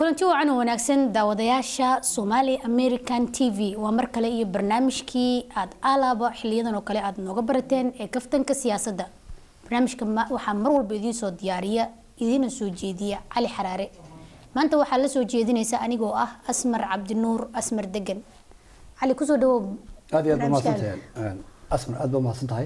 kulanti wacan oo wanaagsan daawadayaasha somali american t v waa mar kale iyo barnaamijkii aada alaaba xiliyadan oo kale aada nooga barateen ee kaftanka siyaasadda barnaamijka waxaa mar walba idiin soo diyaariya idiina soo jeediya cali xaraare maanta waxaa la soo jeedinaysa anigoo ah asmar cabdinuur asmar degan cali kusoo dhawow aad iyo aad ba mahadsantahay asmar aad ba mahadsan tahay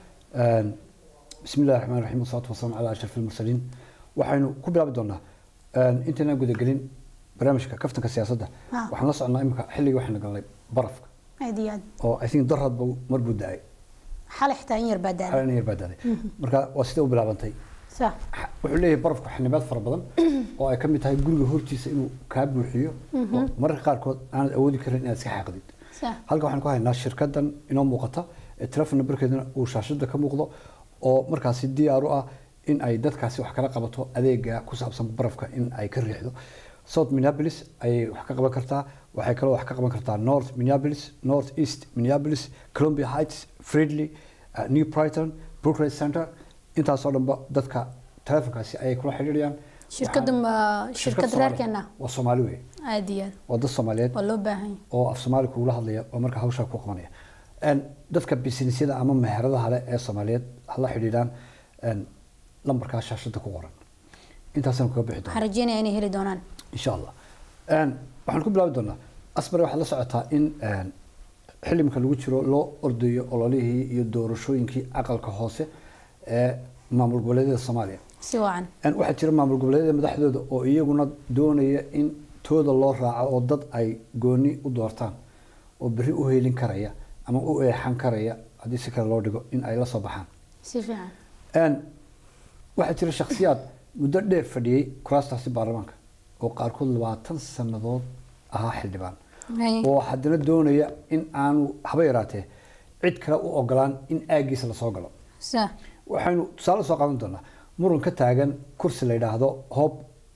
bismi illahi raxmaan raxiim wasalaatu wasalaamu calaa ashraf almursaliin waxaynu ku bilaabi doonaa intaynaan gudagelin barnaamijka kaftanka siyaasadda Ah. waxaan la socnaa imika xilligii waxaynu galnay barafka aad iyo aad oo i think darradba mar buu da-ay xalay xitaa in yar baa daaday xalin yar baa daaday marka waa sida u bilaabantay sa wuxuu leeyahay barafku xanibaad fara badan oo ay ka mid tahay guriga hortiisa inuu kaa buuxiyo oo mararka qaarkood aanad awoodi karin inaad iska xaaqdid sa halkan waxaan ku haynaa shirkadan inoo muuqata ee telefon numberkeeduna uu shaashada ka muuqdo oo markaasi diyaar u ah in ay dadkaasi wax kala qabato adeega ku saabsan barafka in ay ka riixdo south minneapolis ayay wax ka qaban kartaa waxay kaloo wax ka qaban kartaa north minneapolis north east minneapolis columbia heights friedley uh, new brighton brooklyn center intaasoo dhanba dadka telefonkaasi ayay kula xidhiidhayaan shirkadda Waxaan- ma shirkad shirkad Soomaali- reerkeena waa soomaali wey aad iyo aad waa dad soomaaliyeed waa loo baahan yahay oo af soomaali kugula hadlaya oo marka hawshaa ku qabanaya Een, dadka businessyada ama meheradaha leh ee soomaaliyeed hala xidhiidhaan een, lambarkaa shaashada ku qoran intaasaan kaga bixi waxaan doonaa rajeynaya inay heli doonaan insha allah Een, waxaan ku bilaabi doonaa asmar waxaad la socotaa in een, xillimka lagu jiro loo ordayo ololihii iyo doorashooyinkii aqalka hoose ee maamul goboleedyada soomaaliya si wacan Een, waxaa jira maamul goboleedyada madaxdooda oo iyaguna doonaya in tooda loo raaco oo dad ay gooni u doortaan oo berri u heelin karaya ama u eexan karaya haddii si kale loo dhigo in ay la soo baxaan si fiican Een, waxaa jira shakhsiyaad muddo dheer fadhiyey kuraastaasi baarlamaanka oo qaarkood labaatan sannadood ahaa xildhibaan Hay. oo haddana doonaya in aanu haba yaraatee cid kale u ogolaan in aagiisa lasoo galo sa waxaynu tusaale soo qaadan doonaa muran ka taagan kursi la yidhaahdo hope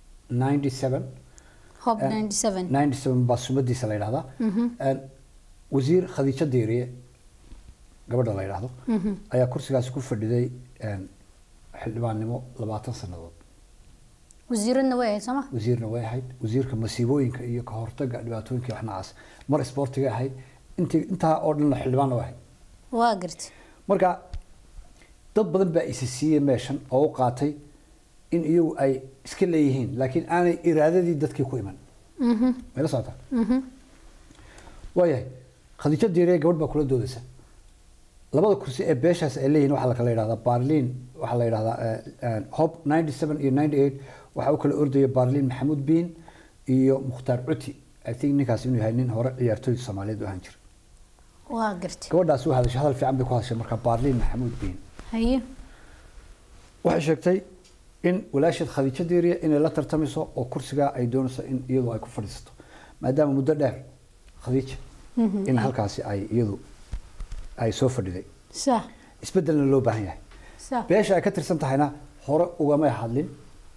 97 hob Eh, 97 97 baa sumadiisa la yidhahdaa Een, wasiir khadiijo diiriye gabadha la yidhaahdo ayaa kursigaasi ku fadhiday een, xildhibaannimo labaatan sannadood wasiiradna way ahayd sooma wasiirna way ahayd wasiirka masiibooyinka iyo ka hortaga dhibaatooyinka iyo wax noocaas mar isboortiga ahayd intii intaa oo dhanna xildhibaanna way ahayd waa gartay marka dad badan baa isi siiyey meeshan oo u qaatay in iyagu ay iska leeyihiin laakiin aanay iraadadii dadkii ku iman mayla socotaa waayahay khadiijo diiriye gabadh baa kula doodaysa labada kursi ee beeshaas ay leeyihiin waxaa la kala yidhahdaa barliin waxaa la yidhahdaa eh, eh, hope 97 iyo 98 waxaa u kala ordaya barliin maxamuud biin iyo mukhtaar cuti i think ninkaas inuu yahay nin hore ciyaartooy soomaaliyeed u ahaan jira waa gartay gabadhaas u hadashay hadal fiican bay ku hadashay marka barliin maxamuud biin haye waxay sheegtay in walaasheed khadiijo diiriye inay la tartamayso oo kursigaa ay doonayso in iyadu ay ku fadhiisato maadaama muddo dheer khadiija in halkaasi ay iyadu ay soo fadhiday sa isbedelna loo baahan yahay sa beesha ay ka tirsan tahayna hore ugamay hadlin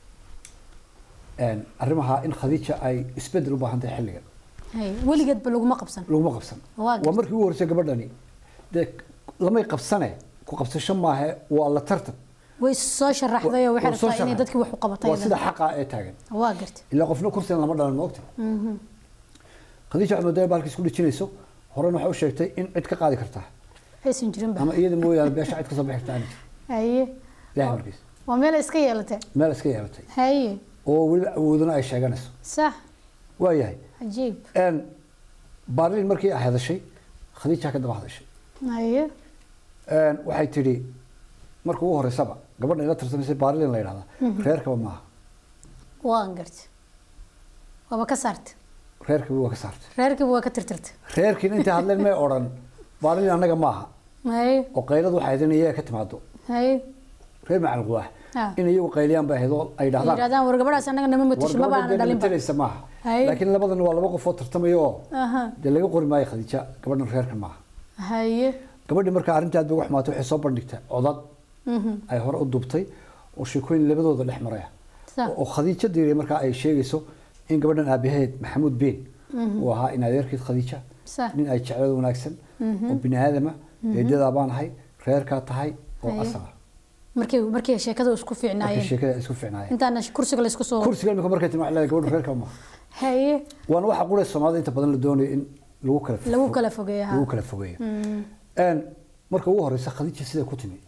een, arrimaha in khadiija ay isbedel u baahan tahay xilligan hay weligeedba laguma qabsan laguma qabsan Waa waa gartay. markii ugu horreysay gabadhani dee lamay qabsane ku qabsasho maahe waa la tartan way soo sharaxday oo waxay Waa soo rabtaa inay sharaxay. dadkii wax u qabatay waa sida xaqa ee taagan waa gartay ilaa qofna kursigan lama dhalan moogta khadiija waxay moodaa baalka isku dhijinayso horena waxay u sheegtay in cid ka qaadi kartaa aysan jirin ba ama iyada mooyaane beesha cid ka soo bixi kartaa aanay jirin. haye ilaahay markiis waa meel ay iska yeelatay meel iska yeelatay haye oo weliba awoodana ay sheeganayso sax waayahay cajiib een, baarliin markii ay hadashay khadiija ka daba hadashay haye Een, waxay tidhi marka ugu horeysaba gabadha ila tarsanaysay baarliin la yidhahdaa reerkaba maaha waan gartay waaba ka saartay reerkiiba waa ka saartay reerkiiba waa ka tirtirtay reerkiina intay hadleen may odhan baarliin annaga maaha haye oo qayladu waxay ahayd in iyaga ka timaado haye reer macalin quwaax Ah. in iyagu qayliyaan bay ahayd oo ay ay dhahdaan yidhahdaan war gabadhaas annaga nama matasho maba aana dhalinba wargabadha maaha Hay. laakiin labadan waa laba qof oo tartamaya oo aha dee laga qori maayo khadiija gabadhan reerkan maaha haye gabadhii markaa arrintii aad bay uga xumaatay waxay soo bandhigtay codad ay hore u dubtay oo sheekooyin labadooda dhex maraya Sax. oo khadiijo diiriye markaa ay sheegayso in gabadhan aabaheed maxamuud been uu ahaa in adeerkeed khadiija Sax. nin ay jeclada wanaagsan oo bini aadama eedadaa baan ahay reerkaa tahay oo Haye. asala markay markay sheekada isku markay fiicnaayeen sheekada isku fiicnaayeen intaana kursiga la isku soo kursiga imika markay timi waxay leedahay gabadha reerka ma haye waana waxa qura soomaalida inta badan la doonayo in lagu kala lagu fo- kala fogeeyo ha lagu kala fogeeyo een marka ugu horeysa khadiija siday ku timi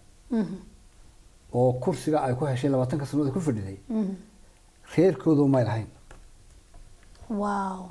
oo kursiga ay ku heshay labaatanka sannadood ku fadhiday reerkoodu may lahayn wow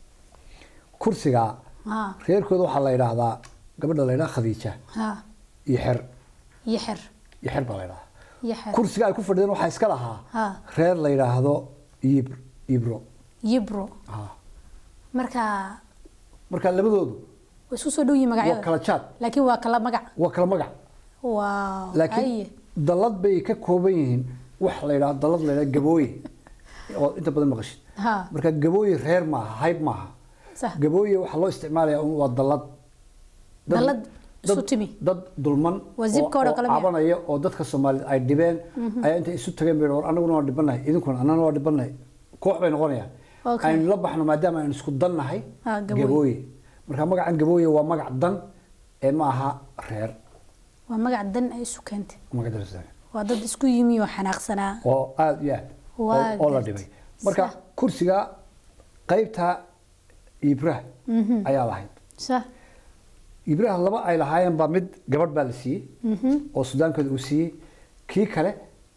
kursiga ha reerkooda waxaa la yidhaahdaa gabadha la yidhaha khadiija ha iyo xer yaxir iyo xer baa la yidhahaa yaxir kursiga ay ku fadhideen waxaa iska lahaa ha reer la yidhaahdo ib ibro yibro Ah. marka marka labadoodu way isku soo dhow yihiin waa magacyada kala jaad laakiin waa kala magac waa kala magac wow laakiin haye dallad bay ka kooban yihiin wax la yidhahdo dallad la yidhahdo gabooye oo inta badan maqashid ha marka gabooye reer maaha hayb maaha sax gabooye waxaa loo isticmaalayaa un waa dallad Dad- Dallad isu dad- timi. dad dulman Waa zibkooda oo- kale oo miya? cabanaya oo dadka soomaaliyed ay dhibeen ayaa intay isu tageen bay war anaguna waa dhibanahay idinkuna annana waa dhibanahay koox bay noqonayaan Okay. aynu la baxno maadaama aynu isku dan nahay Ah, gabooye. gabooye marka magacan gabooye waa magac dan ee ma aha reer waa magac dan ay isu keentay magac dan waa dad isku yimi oo xanaaqsanaa oo aada iyo aad oo- Waa oo la gartay. dhibay marka Sax. kursiga qaybta ibraah ayaa lahayd sax ibraah laba ay lahaayeen baa mid gabadh baa la siiyey oo sudaankooda uu siiyey kii kale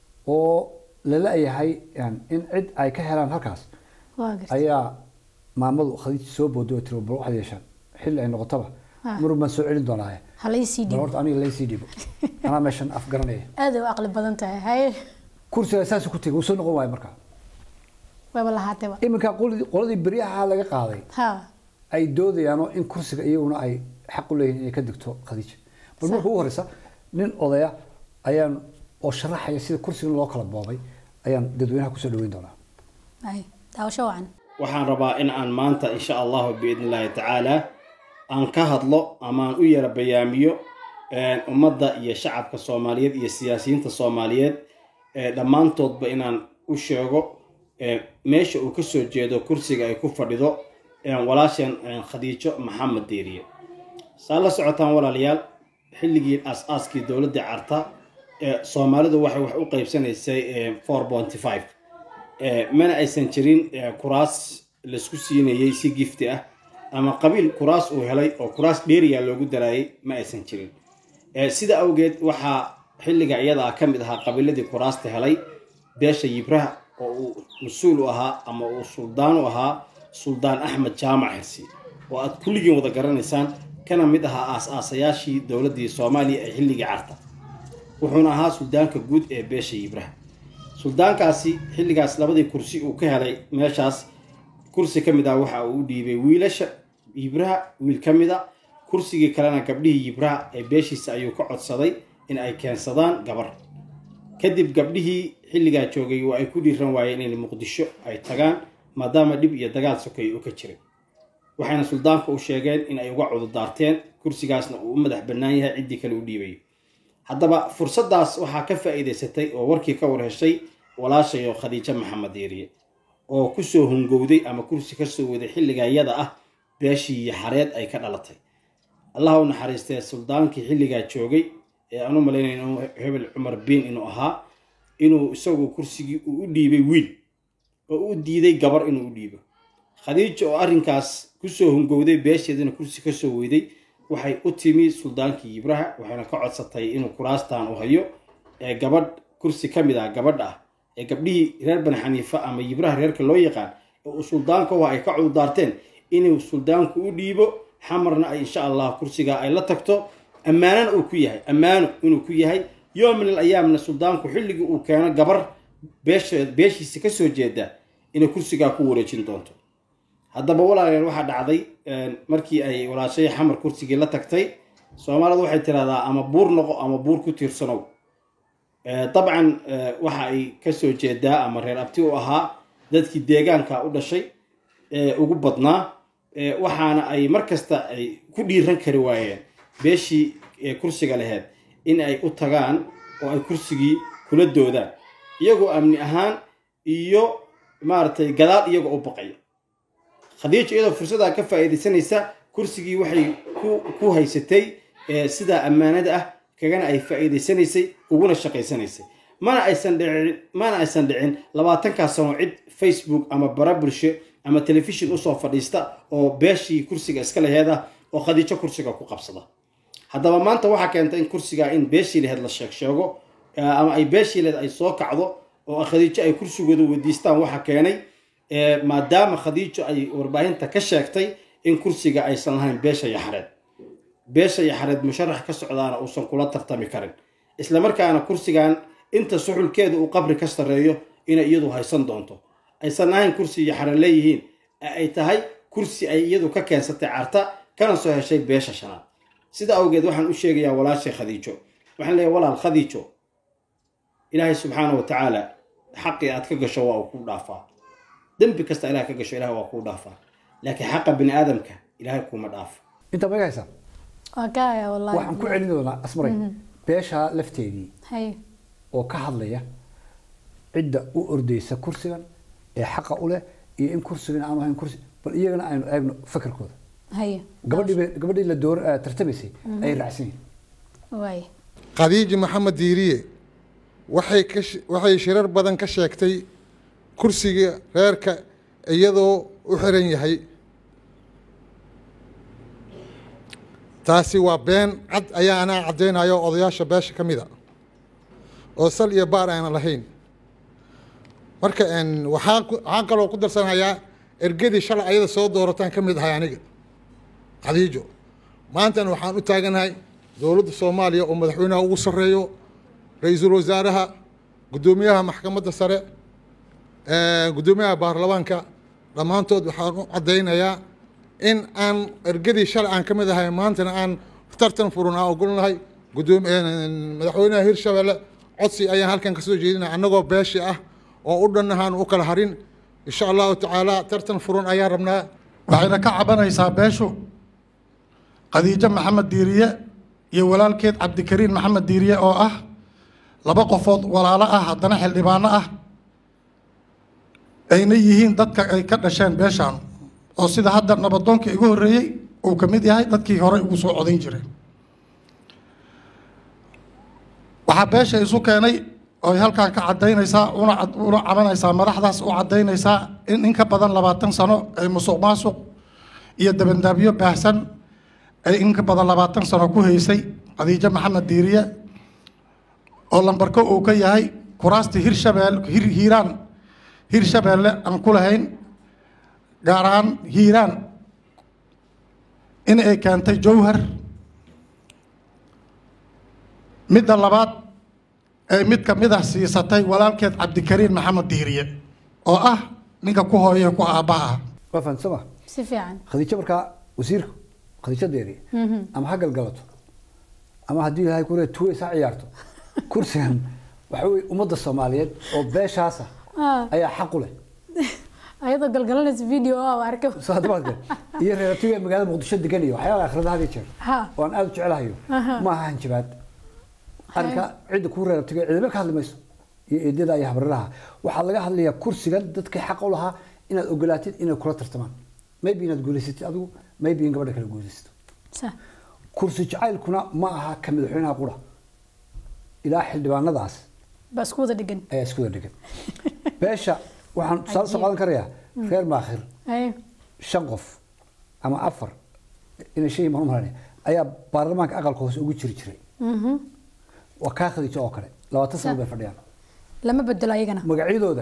oo lala yahay yani in cid ay ka helaan halkaas waa gartay ayaa maamadu khadiija soo booday oo tiri bal waxaad yeeshaan xilli ay noqotaba Ah. marun baan soo celin doonaaye ha la isii bal dhibo horta aniga laysii dhibo anaa meeshan af garanaya aad ay u aqli badan tahay haye kursiga saas ku tegay wuu soo noqon waayo markaa wayba lahaatayba iminka qoladii qoladii beryaha laga qaaday ha ay doodayaanoo in kursiga iyaguna ay xaq u leeyihiin inay ka digto khadiija bal marka ugu horeysa nin odaya ayaan oo sharaxaya sida kursigan loo kala boobay ayaan dadweynaha kusoo dhaweyn doonaa haye daawasho wacan waxaan rabaa in aan maanta insha allahu biidni illaahi tacaala aan ka hadlo ama aan u yara bayaamiyo een, ummadda iyo shacabka soomaaliyeed iyo siyaasiyiinta soomaaliyeed ee dhammaantoodba inaan u sheego ee, meesha uu kasoo jeedo kursiga ay ku fadhido een, walaasheen een, khadiijo maxamed diiriye saa la socotaan walaalayaal xilligii aas-aaskii dowladda carta ee soomaalidu waxay wax u qaybsanaysay four ponty five mana aysan jirin ee, kuraas laisku siinayey si gifti ah ama qabiil kuraas uu helay oo kuraas dheeriya loogu daraayay ma aysan jirin Ee, sida awgeed waxaa xilliga iyada ah ka mid ahaa qabiiladii kuraasta helay beesha yibraha oo uu mas-uul u ahaa ama uu suldaan u ahaa suldaan axmed jaamac xirsi oo aad kulligiin wada garanaysaan kana mid ahaa aas-aasayaashii dowladdii soomaaliya ee xilligii carta wuxuuna ahaa suldaanka guud ee beesha yibraha suldaankaasi xilligaas labadii kursi uu ka helay meeshaas kursi ka mid ah waxa uu u dhiibay wiilasha yibraha wiil ka mid a kursigii kalena gabdhihii yibraha ee beeshiisa ayuu ka codsaday in ay keensadaan gabar kadib gabdhihii xilligaa joogay waa ay ku dhiiran waayeen in muqdisho ay tagaan maadaama dhib iyo dagaal sokay uu ka jiray waxayna suldaanka u sheegeen in ay uga cududaarteen kursigaasna uu u madax bannaan yahay ciddii kale u dhiibayo haddaba fursaddaas waxaa ka faa'iidaysatay oo warkii ka war heshay walaashayo khadiijo maxamed diiriye oo kusoo hungowday ama kursi kasoo waday xilliga iyada ah beeshii iyo xareed ay ka dhalatay allah u naxariistee suldaankii xilligaa joogay ee aan u malaynay inuu hebel cumar biin inuu ahaa inuu isagu kursigii uu u dhiibay wiil oo u diiday gabar inuu u dhiibo khadiijo oo arrinkaas kusoo hungowday beesheedana kursi kasoo weyday waxay u timi suldaankii yibraha waxayna ka codsatay inuu kuraastan u hayo ee gabadh kursi ka mid ah gabadh ah ee gabdhihii reer bani xaniifa ama yibraha reerka loo yaqaan ee uu suldaanka u ay ka cududaarteen inuu suldaanku u dhiibo xamarna ay insha allah kursigaa ay la tagto ammaanana uu ku yahay ammaano inuu ku yahay yoom min al ayaamna suldaanku xilligii uu keeno gabar beesha beeshiisa kasoo jeeda inay kursigaa ku wareejin doonto haddaba walaalayaal waxaa dhacday markii ay walaashay xamar kursigii la tagtay soomaalidu waxay tiraahdaa ama buur noqo ama buur ku tiirsanow dabcan waxa ay kasoo jeedaa ama reer abti u ahaa dadkii deegaanka u dhashay ee ugu badnaa waxaana ay mar kasta ay ku dhiiran kari waayeen beeshii kursiga laheyd in ay u tagaan oo ay kursigii kula doodaan iyagoo amni ahaan iyo maaragtay gadaal iyagoo u baqaya khadiijo iyadoo fursaddaa ka faa'iidaysanaysa kursigii waxay ku haysatay sidaa ammaanada ah kagana ay faa'iidaysanaysay uguna shaqaysanaysay mana aysan dhicin mana aysan dhicin labaatankaa sano cid facebook ama bara bulsho ama telefishin usoo fadhiista oo beeshii kursiga iska laheeda oo khadiijo kursiga ku qabsada haddaba maanta waxaa keentay in kursigaa in beeshii laheed la sheeg sheego ama ay beeshii laheed ay soo kacdo oo khadiijo ay kursigooda weydiistaan waxa keenay maadaama khadiijo ay warbaahinta ka sheegtay in kursiga aysan lahayn beesha yaxareed beesha yaxareed musharax ka socdaana uusan kula tartami karin islamarkaana kursigan inta suxulkeeda uu qabri ka sarreeyo inay iyadu haysan doonto aysan ahayn kursi yaxareed leeyihiin ay tahay kursi ay iyadu ka keensatay carta kana soo heshay beesha shanaad sida awgeed waxaan u sheegayaa walaashay khadiijo waxaan leeyahay walaal khadiijo ilaahay subxaana wa tacaala xaqii aad ka gasho waa uu kuu dhaafaa dembi kasta ilahay ka gasho ilahay waa kuu dhaafaa laakiin xaqa bini aadamka ilahay kuuma dhaafo inta maga haysaa waa ka haya wallahi waxaan ku celin doonaa asmaray beesha lafteedii hay oo ka hadlaya cidda u ordeysa kursigan ee xaqa u leh iyo in kursigan aanu ahayn kursi bal iyagana aynu eegno fakarkooda hay gabadhii gabadhii la door eh, tartamaysay ay raacsan yihiin waay khadiiji maxamed diiriye waxay ka sh- waxay shirar badan ka sheegtay kursiga reerka iyadoo u xiran yahay taasi waa been cad ayaa anaa caddaynayo odayaasha beesha ka mid a oo sal iyo baar aanan lahayn marka n waxaan ku- waxaan kaloo ku darsanayaa ergadii shalay ayada soo doorataan ka mid ahay aniga khadiijo maantana waxaan u taaganahay dowladda soomaaliya oo madaxweynaha ugu sarreeyo ra-iisul wasaaraha guddoomiyaha maxkamadda sare eh, guddoomiyaha baarlamaanka dhammaantood waxaan u caddaynayaa in aan ergadii shalay aan ka mid ahay maantana aan tartan furan aan ogolnahay guddoomi eh, madaxweynaha hirshabelle codsi ayaan halkan ka soo jeedinaya annagoo beeshi ah oo u dhannahaan u kala harin insha allahu tacaala tartan furan ayaan rabnaa waxayna ka cabanaysaa beeshu khadiijo maxamed diiriye iyo walaalkeed cabdikariin maxamed diiriye oo ah laba qofood walaalo ah haddana xildhibaano ah ayna yihiin dadka ay ka dhasheen beeshaan oo sida hadda nabadoonka igu horreeyey uu ka mid yahay dadkii horey ugu soo codayn jireen waxaa beesha isu keenay oy halkan ka cadaynaysaa una cad- una cabanaysaa madaxdaas u cadaynaysaa in in ka badan labaatan sano ay musuq maasuq iyo dabandaabyo baahsan ay in ka badan labaatan sano ku haysay khadiijo maxamed diiriye oo lambarko uu ka yahay kuraastii hirshabeel hir hiiraan hirshabeelle aan ku lahayn gaar ahaan hiiraan in ay keentay jowhar midda labaad ay mid ka mid ah siisatay walaalkeed cabdikariin maxamed diiriye oo ah ninka ku hooya ku aabbaha ah waa fahamsama si fiican khadiijo markaa wasiirku khadiijo deeri ama ha galgalato ama haddii ilaahay ku reer tuwe isaa ciyaarto kursigan waxa weye ummadda soomaaliyeed oo beeshaasa Ah. ayaa xaq u leh ayadoo galgalanaysa video oo arka soo hadda maad garan. iyo reeratiga magaalada muqdisho degan iyo waxyaaba akhrida had iyo jeer Ha. oo aan aada u jecelahayo ma aha hanjabaad arrinka cidda kuu reeratiga cidaba ka hadli mayso iyo eedada iyo habriraha waxaa laga hadlayaa kursigan dadkii xaq u lahaa inaad ogolaatid inay kula tartamaan maybe inaad guulaysatid adigu maybe in gabadha kale guulaysato sa kursi jacaylkuna ma aha ka madaxweynaha qura ilaa xildhibaanadaas ba isku wada dhigan ayaa isku wada dhigan beesha waxaan tusaale soo qaadan karayaa reer maakhir hay shan qof ama afar inay shan imaan umalanaya ayaa baarlamaanka aqalka hoose ugu jiri jiray waa kaa khadiijo oo kale labaatan sano bay fadhiyaan lama bedelo ayagana magacyadooda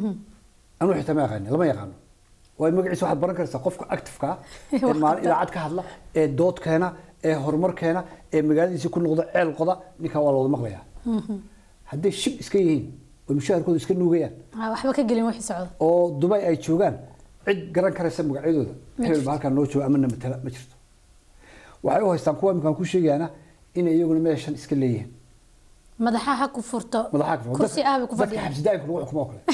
anuu xitaa ma yaqaani lama yaqaano waayo magaciisa waxaad baran karaysaa qofka actifeka ah ee maalin idaacad ka hadla ee dood keena ee horumar keena ee magaaladiisa ku noqda ceel qoda ninkaa waa la wada maqlayaa hadday shib iska yihiin oo mushaharkooda iska nuugayaan Ha, waxba ka gelin wixii socda oo dubay ay joogaan cid garan karaysa magacyadooda hebel baa halkaa noo jooga ama namatala ma jirto waxay u haystaan kuwa imkaan ku sheegayaana inay iyaguna meeshan iska leeyihiin madaxa ha ku furto madaxa ka kursi ah bay ku dadka fadhiyaan xabsidaanka lagu xukumo oo kale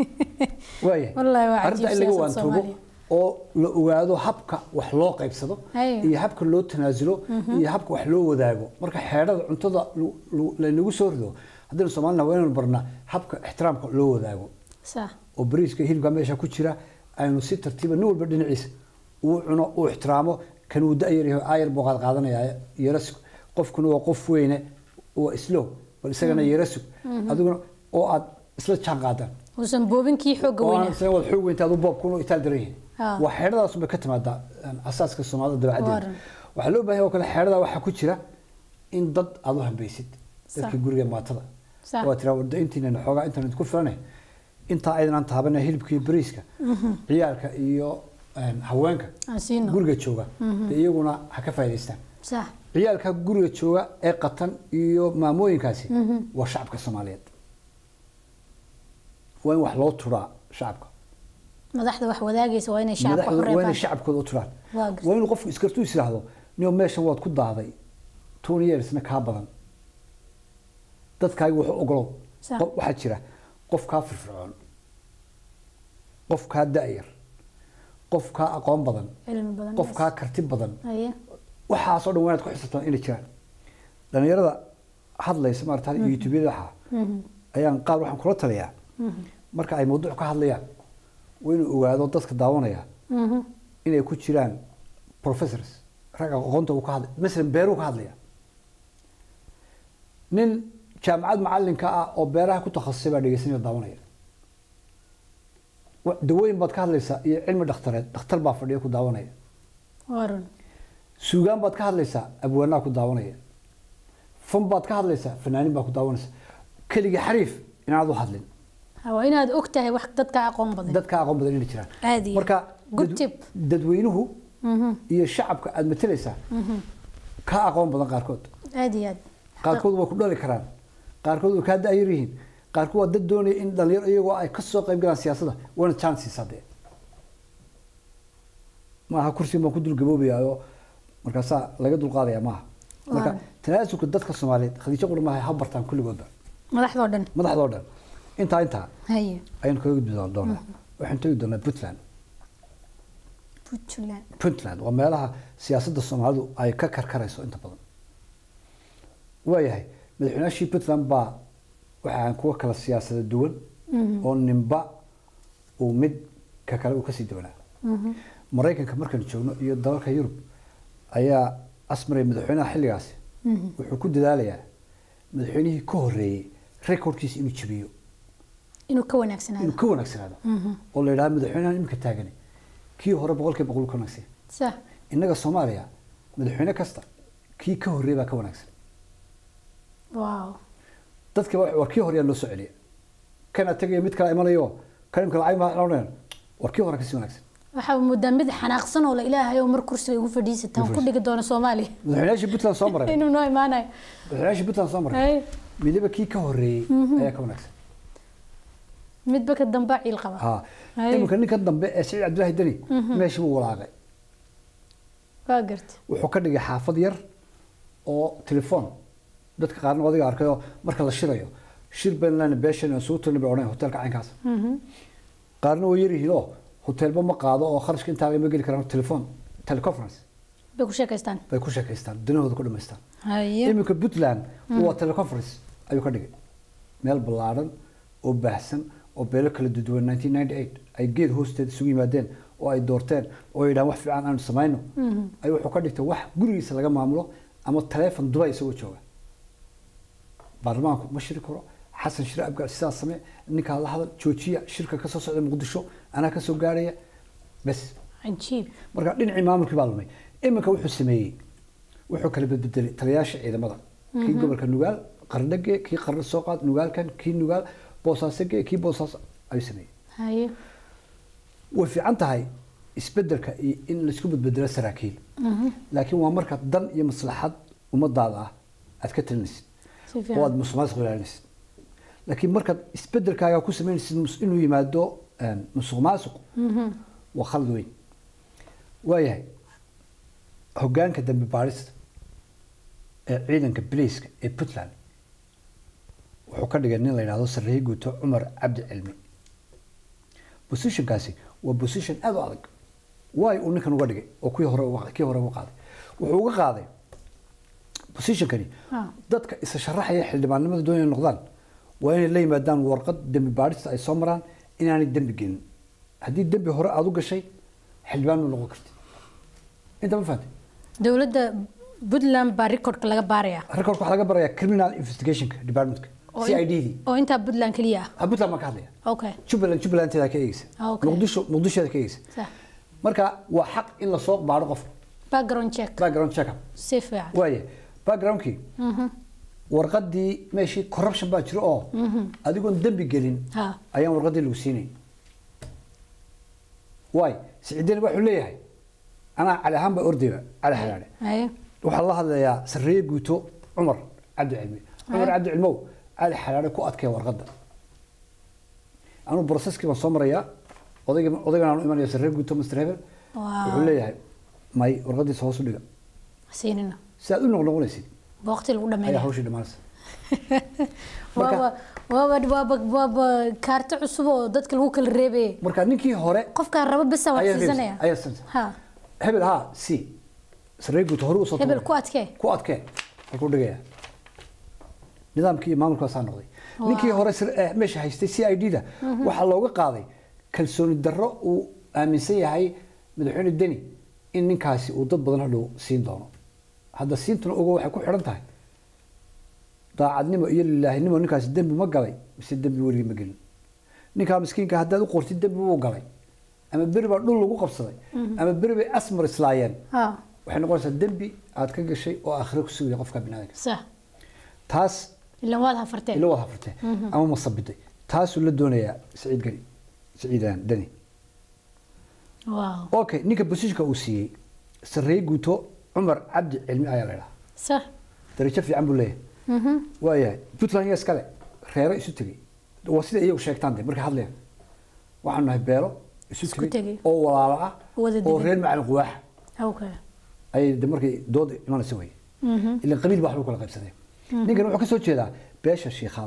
waaya Wallaahi waa arrinta cajiib in laga siyaasadda waantoobo Soomaaliya. oo la ogaado habka wax loo qaybsado Haya. iyo habka loo tanaasulo iyo habka wax loo wadaago marka xeedhada cuntada lu- lu- laynagu soo rido haddaynu soomaalina waa inaynu barnaa habka ixtiraamka loo wadaago sa oo bariiska hilibka meesha ku jira aynu si tartiiba nin walba dhinaciisa uu cuno uu ixtiraamo kan uu da-yar yahay aayar buu qaad qaadanaya yaras qofkuna waa qof weyne waa islow bal isagana yara sug adiguna oo aad isla jaan qaadaan uusan boobinkii xoogga oo aan weynaa isla wada xoog weynta adu boobkuna itaal daran yihiin Ah. waa xeedhadaas bay ka timaadaa een, asaaska soomaalida dabeecaddeeda Waran. waxaa loo baahan yahay oo kale xeedhada waxaa ku jira in dad aad u hambeysid dadkii Sax. guriga maatada Sax. waa tiraa warda intiina xoogaa intaan idinku filanay intaa aydan taabana hilibka iyo bariiska ciyaalka iyo een, haweenka aan siino guriga jooga dee iyaguna ha ka faa'iidaystaan sax ciyaalka guriga jooga ee qatan iyo maamooyinkaasi waa shacabka soomaaliyeed waa in wax loo turaa shacabka madaxda wax wadaagaysa waa inay shacabka madaxdu waa inay xoreeyaan shacabkooda u turaan Waa gartay. waa inuu qofku iskartuu is yidhaahdo nio meeshan waad ku daaday tony yearsna kaa badan dadkaaga wuxuu ogolow Sax. qof- waxaa jira qof kaa firfircoon qof kaa da'yar qof kaa aqoon badan cilmi badan qof kaa karti badan haye waxaasoo dhan waa inaad ku xisabtaan inay jiraan dhalinyarada hadlaysa maarata youtubeyada waxaa ayaan qaar waxaan kula taliyaa marka ay mawduuc ka hadlayaan waa inuu ogaado dadka daawanaya inay ku jiraan professors ragga aqoonta uu ka hadlay masalan beeruu ka hadlaya nin jaamacad macalinka ah oo beeraha ku takhasusay baa dhegeysanaya oo daawanaya wa- dawooyin baad ka hadlaysaa iyo cilmi dhakhtareed dhakhtar baa fadhiya ku daawanaya waran suugaan baad ka hadlaysaa abwaanaa ku daawanaya fan baad ka hadlaysaa fanaanin baa ku daawanaysa keligii xariif inaad u hadlin Ha, waa inaad og tahay wax dadka aqoon badan dadka aqoon badan inay jiraan Aad iyo marka good dad- tip. dadweynuhu iyo shacabka aad matalaysaa ka aqoon badan qaarkood aad iyo aad qaarkood way ku dhali karaan qaarkood way kaa da'yar yihiin qaarkood waa dad doonaya in dhalinyaro iyagoo ay ka soo qayb galaan siyaasadda waana chances haddee maaha kursigan baan ku dulgaboobayaa markaasaa laga dulqaadaya maaha marka Waaw. tanaasulka dadka soomaaliyeed khadiijo qura maaha ha bartaan kulligoodba madaxdoo dhan madaxdoo dhan intaa intaa haye ayaan kaga gudbi doonaa waxaan tegi doonaa puntland puntland puntland waa meelaha siyaasadda soomaalidu ay ka karkarayso inta badan waayahay madaxweynaashii puntland baa waxaan kuwa kala siyaasada duwan oo ninba uu mid ka kale uu kasii duwanaa maraykanka markaan joogno iyo dalalka yurub ayaa asmaray madaxweynaha xilligaasi wuxuu ku dadaalayaa madaxweynihii ka horeeyey rekordkiisa inuu jabiyo inuu ka wanaagsanaado inuu ka wanaagsanaado oo la yidhaha madaxweynahan imika taagani kii hore boqolkiiba boqol ka wanaagsan sax innaga soomaaliya madaxweyne kasta kii ka horreeya baa ka wanaagsan wow dadka wa- war kii horeyaa loo soo celiya kana tegaya mid kala imanayo kan imka lacag maa odhanayaan war kii hore kasii wanaagsan waxaa moodaa mid xanaaqsan oo la ilaahay oo mar kursiga igu fadhiisataan ku dhigi doono soomaaliya madaxweynayaashii puntland soo maray inuu noo imaanayo madaxweynayaashii puntland soo maray Hay, midaba kii ka horreeyey ayaa ka wanaagsan midba ka dambaa ciil qaba ha Hay. iminka ninkan dambe ee siciid cabdillaahi deni meeshii buu walaaqay waa garta wuxuu ka dhigay xaafad yar oo telefoon dadka qaarna adiga arkayoo marka la shirayo shir baynland beeshan suu tirna bay odhanaya hotelka caynkaas qaarna way yar yihiin oo hotelba ma qaado oo kharashka intaa ma geli karaan telefoon teleconference bay ku sheekaystaan bay ku sheekaystaan danahooda ku dhamaystaan haye iminka puntland waa teleconference ayuu ka dhigay meel ballaaran oo baahsan oo beelo kala duduwan 1998 ay geed hoosteed isugu yimaadeen oo ay doorteen oo ay yidhahaan wax fiican aanu samayno ay wuxuu ka dhigtay wax gurigiisa laga maamulo ama taleefon duba isagoo jooga baarlamaanku ma shiri karo xasan shire abgaar sidaas samee ninkaa la hadal joojiya shirka kasoo socda muqdisho anaa kasoo gaaraya bes cajiib marka dhinacii maamulkii baa lumay iminka wuxuu sameeyey wuxuu kala bedbedelay taliyaasha ciidamada kii gobolka nugaal qardhage kii qardho soo qaad nugaalkan kii nugaal boosaasage kii boosaas ayuu sameeyey haye way fiican tahay isbedelka iyo in laisku bedbedelo saraakiil laakiin waa marka dan iyo maslaxad ummadaada ah aad ka talinaysid si oo fiican aad musuqmaasuq ilaalinaysid laakiin markaad isbedelkaaga ku samaynaysid mus- inuu yimaado een, musuq maasuq waa khalad weyn waayahay hoggaanka dambi baadhista ee ciidanka biliiska ee puntland wuxuu ka dhigay nin la yidhaahdo sarreeye guuto cumar cabdi cilmi positionkaasi waa position aad u adag waay uu ninkan uga dhigay oo kii hore uga- kii hore uga qaaday wuxuu uga qaaday positionkani Ah. dadka isa sharaxaya xildhibaanimada doonaya noqdaan waa inay la yimaadaan warqad dembi baadhista ay soo maraan inaanay dembi gelin haddii dembi hore aad u gashay xildhibaan ma noqon kartid inta ma fahantay dowladda puntland baa recordka laga baarayaa recordka waxaa laga barayaa criminal investigationka departmentka oo c in- i d dii oo intaa puntland keliya ah Ah, puntland baan ka hadlaya okay jubbaland jubbalandteeda ka eegeysa Ah, okay. muqdisho muqdishoda ka eegeysa sax marka waa xaq in lasoo baadho qofka background check background checkup si fiican waaye backgroundkii warqadii meeshii corruption baa jiro oo adigoon dembi gelin ha ayaan warqadii lagu siinay waay siciidani wuxuu leeyahay anaa cali ahaan baa ordayba cali xalaale haye waxaa la hadlayaa sarreeye guuto cumar cabdi cilmi cumar cabdi cilmow cali xalaale ku adkee warqadda anuu processkii baan soo marayaa odayga odaygan aanu imanaya sarreeye guuto master hebel Wow. wuxuu leeyahay may warqadiisa hoos u dhiga siinina si aad u noqnoqonaysid waqti lagu ayaa dhameeya hawshii dhammaanaysa Marka- waaba waaba waaba waaba kaarto cusub oo dadka lagu kala reebaya marka ninkii hore qofkaan rabo bisa wax ayaa siisanaya ayaa siinaysa. ha hebel haa si sarreeye guuto hore usoo hebel tuuray. ku adkee ku adkee halkuu dhigaya nidaamkii iyo maamulkaasaa noqday ninkii hore sir- eh, meesha haystay c i d da waxaa looga qaaday kalsooni darro uu aaminsan yahay madaxweyne deni in ninkaasi uu dad badan hadhow siin doono hadda siintuna ogo waxay ku xidhan tahay daacadnimo iyo lilaahinimo ninkaasi dembi ma galay mise dembi weligii ma gelin ninkaa miskiinka haddaad u qortid dembi wuu galay ama beri baa dhul lagu qabsaday ama beri bay asmar islaayeen ha waxay noqonaysaa dembi aad ka gashay oo aakhiro ku sugaya qofka biniaadanka sax taas ilan waad hafarteen ila wada hafurtay ama masabiday taasuu la doonayaa saciid gani saciidan dani wow okay ninka bosishka uu siiyey sarreeye guuto cumar cabdi cilmi ayaa la idhaha sax darajo fiican buu leeyahay waayahay puntland iyo iskale reero isu tegey waa sida iyagu sheegtaan de markay hadlayaan waxaanu nahay beelo isu Isku tegey tegey. oo walaalo ah Wada oo degan. reer macalin quwaaxa okay ayay de markay dood imanaysa weye ilan qabiil baa wax lagu kala qaybsadeen ninkan wuxuu ka soo jeedaa beesha shiikhaal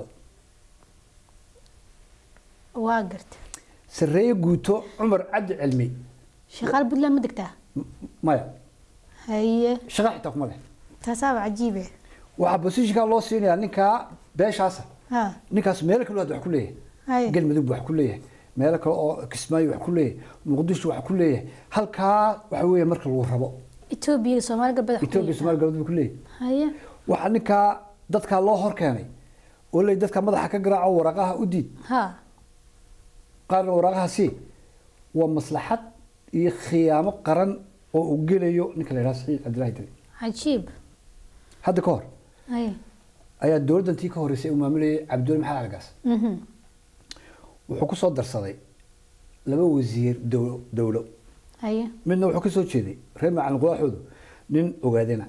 waa garta sarreeye guuto cumar cabdi cilmi shaqaal puntland ma degtaa M- maya haye shaqa xitaa kuma leh taasaaba cajiibe waxaa bosishinkaa loo siinayaa ninkaa beeshaasa ha ninkaas meelo kale wax ku leeyahay Haye. galmudug wax ku leeyahay meelo kale oo kismaayo wax ku leeyahay muqdisho wax ku leeyahay halkaa waxa weeye marka lagu rabo etoobiya soomaali galbeed wax ku etoobiya leeyahay. soomaali galbeed buu ku leeyahay haye waxaa ninkaa dadkaa loo hor keenay oo ley dadka madaxa ka garaaco waraqaha u diid ha qaarna waraaqaha sii waa maslaxad iyo khiyaamo qaran oo uu gelayo ninka la yidhaha saciid cabdilaahi dali cajiib hadda ka hor haye ayaa dowladdantii ka horreysay uu maamulayay cabdiweli maxamed algaas mhm wuxuu ku soo darsaday laba wasiir dowlo dowlo haye midna wuxuu ka soo jeeday reer macalin quwaaxoodu nin ogaadina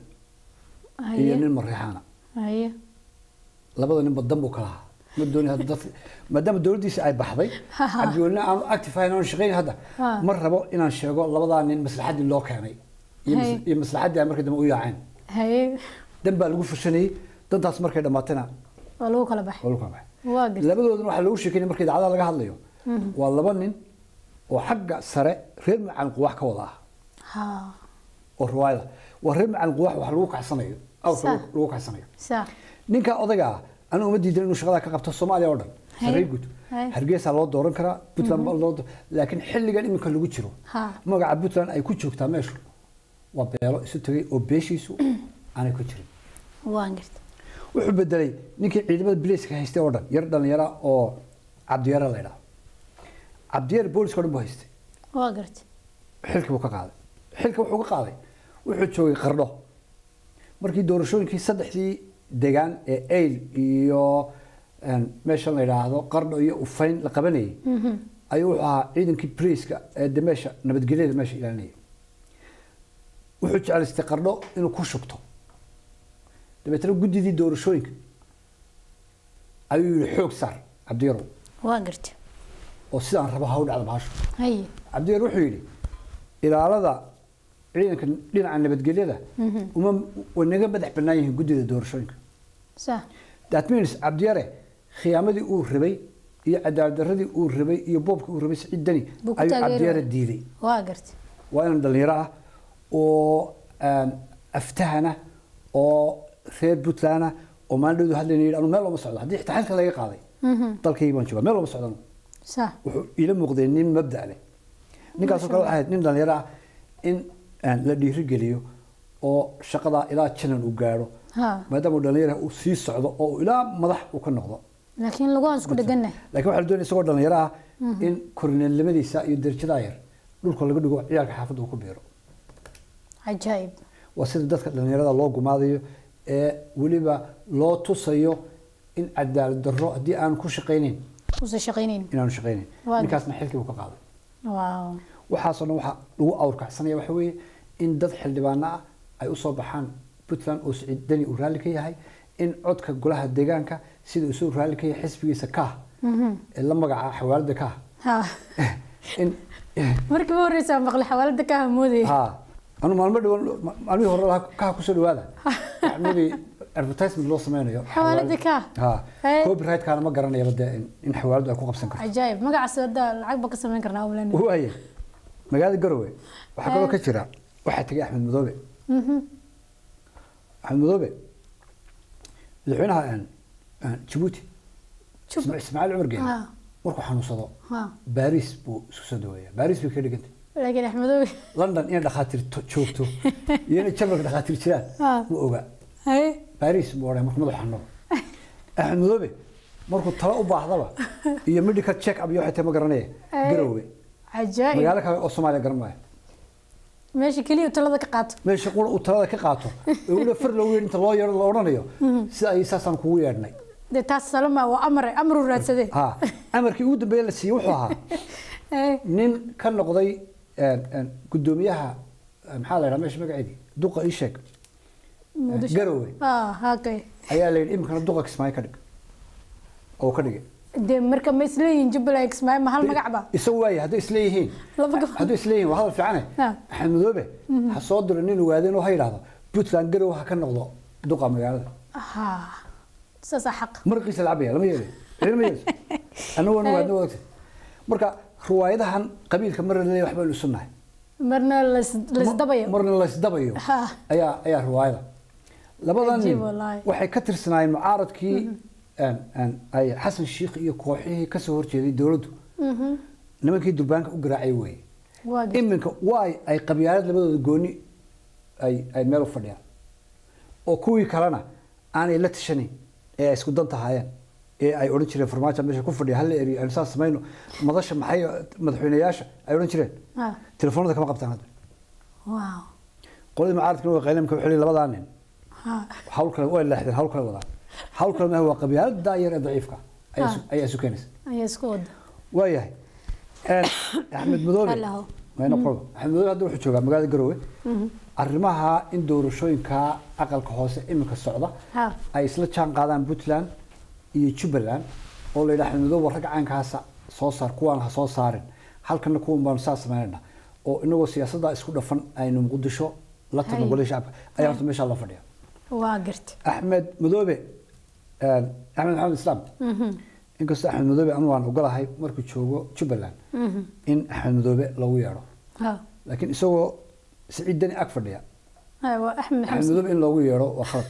iyo haye nin mareexaana haye labada ninba dan buu ka lahaa ma dooni hadda dadka maadaama dowladdiisa ay baxday cabdiwelina aanu active ahayn aanu shaqayn hadda Ha. ma rabo inaan sheego labadaa nin maslaxaddii loo keenay iyo mas- Hay. iyo maslaxaddii ay markii dambe u yaaceen haye dan baa lagu fushanayey dantaas markay dhammaatayna waa lagu kala baxay waa lagu kala baxay waa garta labadooduna waxaa lagu sheekeynaya marka idaacadaha laga hadlayo waa laba nin oo xagga sare reer macalin quwaax ka wada ah ha oo riwaayada waa reer macalin quwaax wax lagu kacsanayo awrka Sa. lagu- lagu kacsanayo sax ninka odayga ah anigu uma diidan inuu shaqada ka qabto soomaaliya oo dhan Haye. sarreey guud Haye. hargeysa loo dooran karaa puntland baa loo doo- laakiin xilligan iminka lagu jiro Ha. magaca puntland ay ku joogtaa meeshu waa beelo isu tegay oo beeshiisu aanay ku jirin waa garta wuxuu bedelay ninkii ciidamada biliiska haystay oo dhan yar dhalinyara oo cabdiyare la yidhaho cabdiyare booliska o dhan buu haystay waa garta xilkii buu ka qaaday xilka wuxuu ka qaaday wuxuu joogay qardho markii doorashooyinkii saddexdii degaan ee ayl iyo een, meeshan la yidhaahdo qardho iyo ufayn la qabanayay ayuu wuxuu ahaa ciidankii briiska ee de meesha nabadgelyada meesha ilaalinayay wuxuu jeclaystay qardho inuu ku shubto dabeetana guddidii doorashooyinka ayuu yihi xoog saar cabdiyarow waa garta oo sidaan rabo ha u dhacda bahashu haye cabdiyar wuxuu yidhi ilaalada ciidanka dhinaca nabadgelyada uma way naga madax bannaan yihiin guddida doorashooyinka sax that means cabdiyare khiyaamadii uu rabay iyo cadaaladdaradii uu rabay iyo boobkii uu rabay siciid dani Buu ku ayuu taageeraya. cabdiyare diiday waa garta waa inan dhalinyaro ah oo aan aftahana oo reer puntland ah oo maalin dhowdu hadlayna yidhi anu meel looma socdo haddii xitaa xilka laga qaaday dalkaygi baan joogaa meel looma socdan sax wuxuu ila muuqday nin mabda leh ninkaasoo kale waxay ahayd nin dhalinyaro ah in aan la dhiirigeliyo oo shaqada ilaa janan uu gaadho ha maadaama uu dhalinyara uu sii socdo oo uu ilaa madax uu ka noqdo laakiin laguaan isku dheganna laakiin waxaa la doonaya isagoo dhalinyaro ah in korineelnimadiisa iyo darajadaa yar dhulka laga dhigo ciyaalka xaafadda uu ku biiro cajaa'ib waa sida dadka dhalinyarada loo gumaadayo ee weliba loo tusayo in cadaalad darro haddii aan ku shaqaynayn uusan shaqaynayn inaanu shaqaynayn Waa ninkaasna xilkii uu ka qaaday waaw waxaasoo dhan waxaa lagu awrkacsanaya waxa weeye in dad xildhibaano ah ay usoo baxaan puntland oo siciid deni uu raalli ka yahay in codka golaha deegaanka sida isuu raalli ka yahay xisbigiisa kaah ee la magaca xawaalada kaah ha in markii u horreysa maqli xawaalada ka hamoodaya ha anu maalmo dhawan maalmihii hore lahaa kaah kusoo dhawaada maybe advertisement loo sameynayo Xawaalada kaah? ha Hey. copyrightkaana ma garanayaba dee in- in xawaaladu ay ku qabsan karto cajaa'ib magacaas hadda lacag ba ka samayn karnaa awlan waaye magaalada garowe waxaa kaloo ka jira waxaa tegay axmed madoobe axmed madoobe madaxweynaha een- een jabuuti Jub- Isma- ismaaciil cumar geene Ha. markuu xanuunsado ha baris buu isku soo daweeya baris bay ka dhigantay laakiin axmedoobe london inay dhakhaatiir to- joogto iyo inay jarmalka dhakhaatiir jiraan Ha. ma oga haye baris buu odhay markuu madaxu xanuuno axmed madoobe markuu talo u baahdaba iyo medical check up iyo waxay tahay ma garanaya Hey. garowe cajaa'ib magaalo kale oo soomaaliya garan maayo meesha keliya talada ka qaato meesha qura uu talada ka qaato ee weliba far loogu yeedh inta loo yeedho la odhanayo sida ay saasaan kugu yeedhnay dee taas salama waa amare amaru raadsadee ha amarkii ugu dambeeye la siiyey wuxuu ahaa Haye. nin ka noqday een, een, guddoomiyaha eh, maxaa la yidhaha meesha magaceedii duqa ii sheeg Muqdisho. garowe ah hakay ayaa la yidhi iminkana duqa kismaayo ka dhig oo ka dhigay dee marka ma isleeyihin jubbaland ismaaciil ma hal magac ba isagu waaye hadday isleeyihiin Laba gabdhood. hadday isleeyihiin waa hadal fiicane Ha. axmed madoobe ha soo diro nin ogaadeen oo ha yidhaahdo puntland garowe ha ka noqdo duqa magaalada ha saasaa xaq marqiisa lacabaya lama yeelay lama yeelay annagu waan ogaadna wadaagtay marka riwaayadahan qabiilka marna leeyahay waxbaynu isu nahay marna lais- laisdabayo marna laysdabayo Ha. ayaa ayaa riwaayada labadan Cajiib nin wallaahi. waxay ka tirsanaayeen mucaaradkii een, een, ay xasan shiikh iyo kooxihii kasoo horjeeday dowladdu nimankii durbaanka u garaacay weeye waa gartay. iminka waay ay qabyaalad labadooda gooni ay ay meel u fadhiyaan oo kuwii kalena aanay la tashanayn ee ay isku dan tahaayeen ee ay odhan jireen farmaajo meesha ku fadhiya hal la eriyo aynu saas samayno madasha maxay madaxweyneyaasha ay odhan jireen ha telefoonada kama qabtaan hadda waaw qoladii mucaaradkana waa qaylimka wuxuu leeyahay labadaa nin ha hawl kale way leexdeen hawl kale wadaan hawl kale maaha waa qabyaalad daayar ee daciifka ayaa isu- ayaa isu keenaysa ayaa isku wada waayahay Een, axmed madoobe Allaho. mayna problem axmed madoobe hadda wuxuu joogaa magaalada garowe arrimaha in doorashooyinka aqalka hoose iminka socda Ha. ay isla jaan qaadaan puntland iyo jubbaland oo la yidhaha axmed madoobe ragga caynkaasa soo saar kuwaan ha soo saarin halkana kuwan baanu saa samaynayna oo inagoo siyaasadda isku dhafan aynu muqdisho la tagno Hay. golihii shacabka ayaa horta meeshaa loo fadhiya waa gartay axmed madoobe een, axmed maxamed islaam inkastoo axmed madoobe anu waan ogolahay markuu joogo jubbaland in axmed madoobe lagu yeedho ha laakiin isagoo siciid deni ag fadhiya ha waa axmed axmed maxamed madoobe in loogu yeedho waa khalad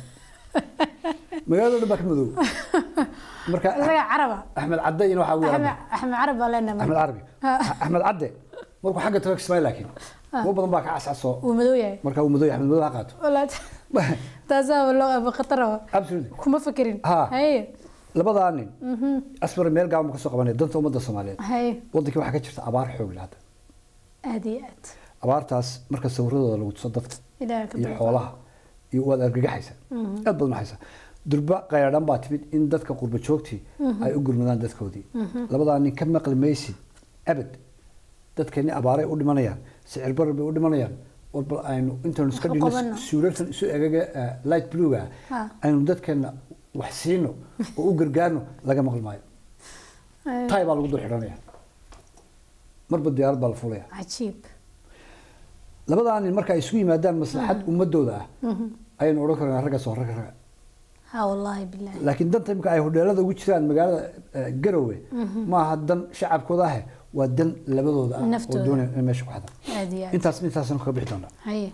magaalada dhan baa ka madoobe marka isaga caraba axmed cadde ina waxaa ugu axmed yeedha axmed carab baa leenahay axmed carabi axmed cadde markuu xagga tago kismaayo laakiin kuwa badan baa ka cascasoo uu madow yahay marka uu madoobe axmed madoobe ha qaato walaad taasaa loo aba khataraba absolutely kuma fekerin Ha. haye labadaa nin asbar meel gaaban ka soo qabanaya danta ummadda soomaaliyeed haye wadankii waxaa ka jirta abaar xoog leh hadda aad iyo aad abaartaas marka sawiradooda lagu tuso dadka ilaaha ka iyo dulqaad. xoolaha iyo waad argagaxaysa aad baad maxaysa durba qayradhan baa timid in dadka qurba joogtii ay u gurmadaan dadkoodii labadaa nin ka maqli maysid abad dadkeeni abaaray u dhimanayaan sicir barar bay u dhimanayaan war bal aynu intaynu iska Wax u dhino qabano. suurartan isu egaga eh, light bluega Ha. aynu dadkeena wax siino oo u gargaarno laga maqli maayo Haye. tay baa lagu dul xidhanaya marba diyaarad baa la fulaya cajiib labadaa nin marka ay isugu yimaadaan maslaxad ummadooda ah ayaynu odhan karnaa raggaas waa ragga ragga ha wallaahi bilaahi laakiin danta imika ay hodheelada ugu jiraan magaalada eh, garowe maaha dan shacabkooda ah waa dan labadooda ah oo Naftooda. doonaya in meesha ku xadaan aad iyo aad intaas intaasaan kaga bixi doonaa haye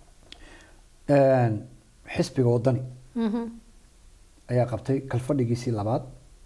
Een, xisbiga wadani Mhm. ayaa qabtay kalfadhigiisii labaad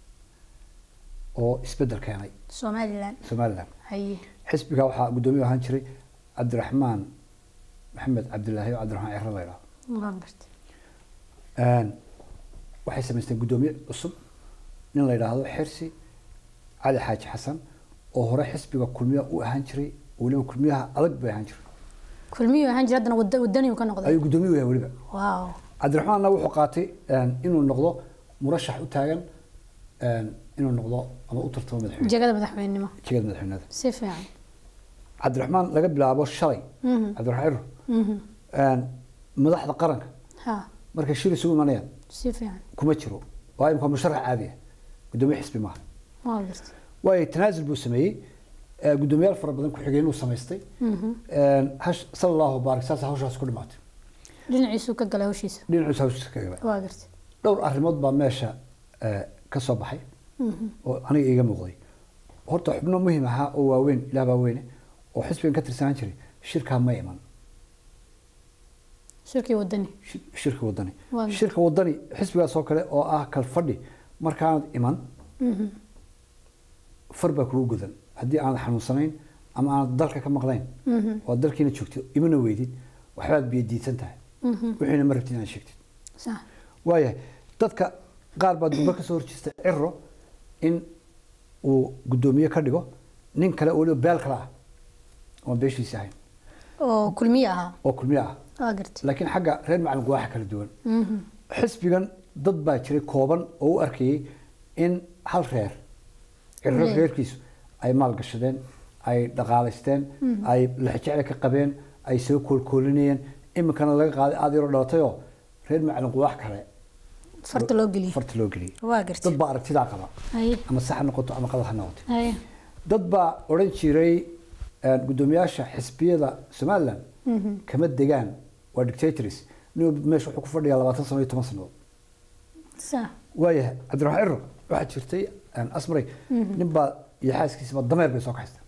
oo isbedel keenay somaliland somalilan haye xisbiga waxaa guddoomiye ahaan jiray cabdiraxmaan maxamed cabdilaahi oo cabdiraxmaan ciro la yidhaho waan gartay Een, waxay samaysteen guddoomiye cusub nin la yidhaahdo xirsi cali xaaji xasan oo hore xisbiga kulmiya u ahaan jiray weliba kulmiyaha adag bay ahaan jiray kulmiyuu ahaan jira haddana wada- wadaniyu ka noqday ayuu guddoomiye u yahay weliba waaw cabdiraxmaanna wuxuu qaatay een, inuu noqdo murashax u taagan een, inuu noqdo ama u tartamo madaxweyne jegada madaxweynenimo jegada madaxweynada si fiican cabdiraxmaan laga bilaabo shalay cabdiraxmaan ciro Mhm. een, madaxda qaranka ha markay shir isugu imanayaan si fiican kuma jiro waa imika musharax caadi ah guddoomiye xisbi maaha waa gartay waayo tanaasul buu sameeyey ee, guddoomiyaal fara badan ku-xigeenuu samaystay Een, hash sala allahu baarik saas hawshaas ku dhimaatay dhinaciisuu ka galay hawshiisa dhinaciisa hawshiisa ka gabay waa gartay dhowr arrimood baa meesha ee, ka soo baxay oo aniga iiga muuqday horta xubno muhiim ahaa oo waaweyn ilaah baa weyne oo xisbigan ka tirsanaan jiray shirkaa ma iman shirkii wadani shi- shirka wadani Waa- shirka wadani xisbigaas oo kale oo ah kalfadhi markaanad iman far baa kugu godan haddii aanad xanuunsanayn ama aanad dalka ka maqlayn oo dalkiina joogto imana weydid waxbaad biyo diidsan tahay wixiina ma rabtid inaad sheegtid sax waayahay dadka qaar baa dumbe kasoo horjeesta ciro in uu guddoomiye ka dhigo nin kale oo weliba beel kale ah oon beeshiisi ahayn oo kulmiye ahaa oo kulmiye ah waa gartay laakiin xagga reer macalinku waa kala duwan xisbigan dad baa jiray kooban oo u arkayay in hal reer ciro Leeyahay. reerkiisu ay maalgashadeen ay dhaqaalaysteen ay lexjecle ka qabeen ay soo koolkoolinayeen iminkana laga qaaday aad yaroo dhalatayoo reer macalinku wax kale farta loo geliyey farta loo geliyay waa gartay dad baa aragtidaa qaba haye ama sax ha noqoto ama qalad ha noqoto haye dad baa odhan jiray een, guddoomiyaasha xisbiyada somaliland kama degaan waa dictators nin walba meesha wuxuu ku fadhiyaa labaatan sano iyo toban sannadood sax waayahay cabdiraxmaan ciro waxaa jirtay een, asmaray nin baa iyo xaaskiisaba dameer bay soo kaxaystaan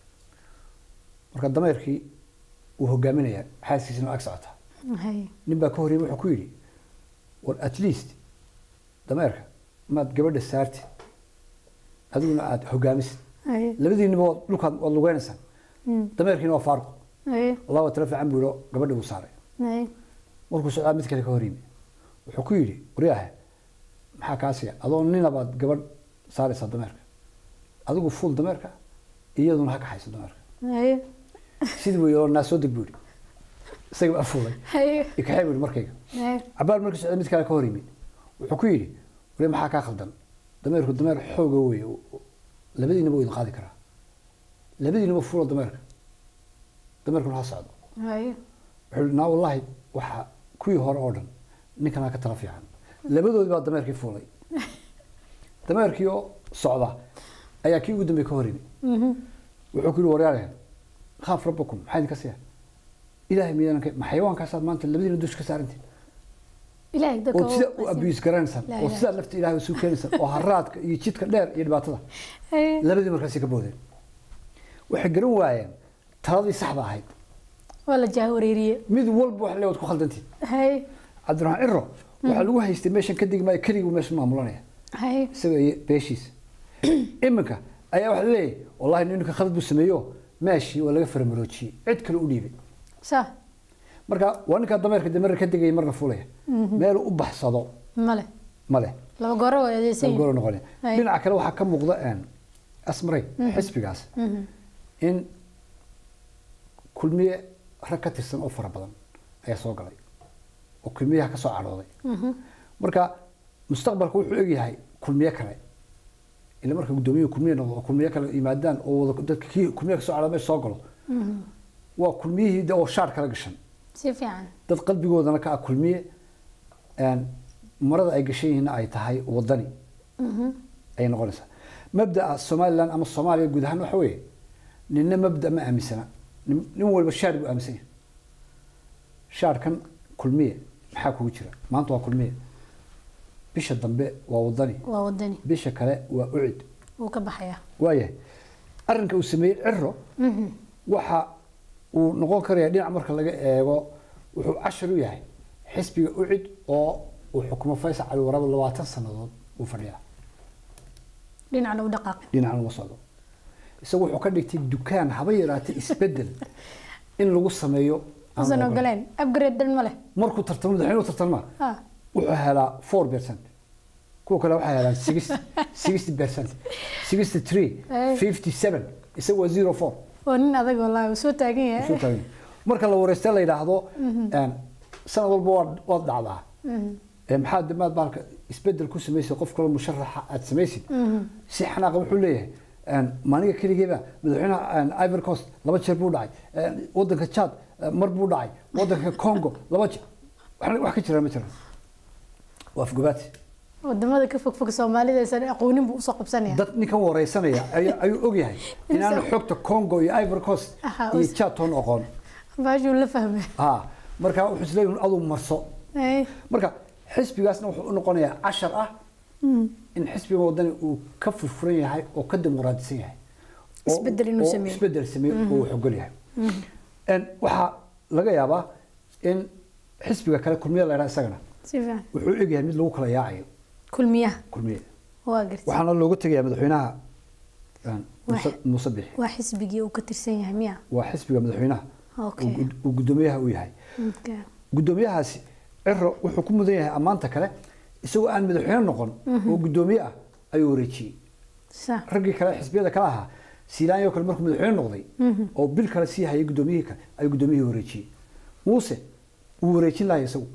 marka dameerkii uu hogaaminayaa xaaskiisina ag socotaa haye nin baa ka horreeyay wuxuu ku yidhi war at least dameerka maad gabadha saartid adiguna aada hogaamisid haye labadiinaba waad dhulkaad waad lugeynaysaa dameerkiina waa faaruq haye allah waa tala fiican buu yidhi oo gabadhi buu saaray haye markuu socdaa mid kale ka hor yimi wuxuu ku yidhi waryaahe maxaa kaasiya adoo ninabaad gabadh saaraysaa dameerka adigu fuul dameerka iyaduna ha kaxayso dameerka haye sidii buu yidhi naa soo deg buu yidhi isaga baa fuulay haye ikaxee buu yidhi markayga haye cabaar markii socday mid kale ka hor yimi wuxuu ku yidhi wari maxaa kaa khaldan dameerku dameer xooga wey labadiinaba wuu idin qaadi karaa labadiinaba fuulo dameerka dameerkuna ha socdo haye wuxuu yidhi naa wallaahi waxa kuwii hore oo dhan ninkanaa ka tala fiican labadoodii baa dameerkii fuulay dameerkii oo socda ayaa kii ugu dambeey ka hor yimi wuxuu ku yidhi waryaareen khaaf rabbakum maxaa idinka siya ilaahay miyaanan ka ma xayawaankaasaad maanta labadiina dusha ka saarantiin ilaahay dadka oo sida u abuse garanaysaan La oo ilaha. sidaa lafta ilaahay isu keenaysaan oo haraadka iyo jidka dheer iyo dhibaatada haye labadii markaasi ka boodeen waxay garan waayeen taladii saxda ahayd waa la jahwareeriye mid walba wax leewaad ku khaldantiin haye cabdiraxmaan ciro waxaa lagu haystay meeshan ka digi maayo keligii meeshan maamulanaya haye isaga iyo beeshiisa iminka ayaa waxa leeyahay wallahi ninka khalad buu sameeyo meeshii waa laga faramaroojiyey cid kale u dhiibay sax marka waa ninkaa dameerka dameer ka degaya marna fulaya meel u baxsado male male laba gooro waa adeegsan goor noqonaya Hay. dhinaca kale waxaa ka muuqda een, asmaray xisbigaas in kulmiye rag ka tirsan oo fara badan ayaa soo galay oo kulmiyaha ka soo cadhooday marka mustaqbalka wuxuu egyahay kulmiye kale ila marka guddoomiyaha kulmiye noqdo oo kulmiye kale yimaadaan oo wada dadka kii kulmiye kasoo cadhooda meesha soo galo waa kulmiyihii de oo shaar kala gashan si fiican dad qalbigoodana ka ah kulmiye een, marada ay gashan yihiinna ay tahay wadani ayay noqonaysaa mabda'a somaliland ama soomaaliya guud ahaan waxa weeye ninna mabda ma aaminsana nin nin walba shaar buu aaminsan yahay shaarkan kulmiye maxaa kugu jira maanta waa kulmiye bisha dambe waa wadani waa wadani bisha kale waa ucid wuu ka baxayaa waayahay arrinka uu sameeyey ciro waxa uu noqon karaya dhinac marka laga eego wuxuu cashar u yahay xisbiga ucid oo uu xukumo faysal cali warabo labaatan sannadood uu fadhiyaa dhinacna u dhaqaaqay dhinacan uma socdo isagu wuxuu ka dhigtay dukaan haba yaraatay isbedel in lagu sameeyo Aan usan la ogoleen. ogoleen upgrade dhan ma leh markuu tartamo madaxweynuhu tartama ha wuxuu helaa four percent kuwa kale waxay helaan six sixty percent sixty three Eh. fifty seven isaga waa zero four waa nin adag wallaahi uu soo taagan Soo yahay taagan. marka la wareystay la yidhaahdo een, sanad walba waad waad dhacdaa Ee, maxaa damaad baalka isbedel ku samaysay qof kale musharaxa aad samaysid si xanaaqa wuxuu leeyahay een, maaniga keligeeba madaxweynaha een, ivory coast laba jeer buu dhacay een, wadanka chad eh, mar buu dhacay wadanka congo laba jeer Wax- wax ka jira ma jira waa afgobaati wadamada ka fog fog soomaalida aysan aqoonin buu usoo qabsanaya dad ninkan wareysanaya ayaa- ayuu ogyahay inaanu Insa- xogta congo iyo ivory coast Aha, iyo us- chad toon aqoon baashuu la fahmay ha marka wuxuu isleeyahay aduu marso Ay, marka xisbigaasna wuxuu u noqonayaa cashar ah in xisbiga wadani uu ka furfuran yahay oo ka dimuqraadisan yahay oo- Isbedel inuu oo sameeyo. isbedel sameeyo oo uu xogol yahay En waxaa laga yaabaa in xisbiga kale kulmiye la yidhaha isagana si fiican wuxuu u egyahay mid lagu kala yaacayo kulmiyaha kulmiye waa gartay waxaana looga tegayaa madaxweynaha en, Muuse- Wax- muuse bixi waa xisbigii uu ka tirsan yahay miya waa xisbiga madaxweynaha Okay. uu gud- uu guddoomiyaha u yahay Okay. guddoomiyahaasi ciro wuxuu ku mudan yahay ammaanta kale isagoo aan madaxweyne noqon oo guddoomiye ah ayuu wareejiyey sa raggii kale xisbiyada kale ahaa siilaanyo kale markuu madaxweyne noqday oo bil kale sii hayay guddoomiyihii kale ayuu guddoomiyihii wareejiyey muuse wuu wareejin lahay isagu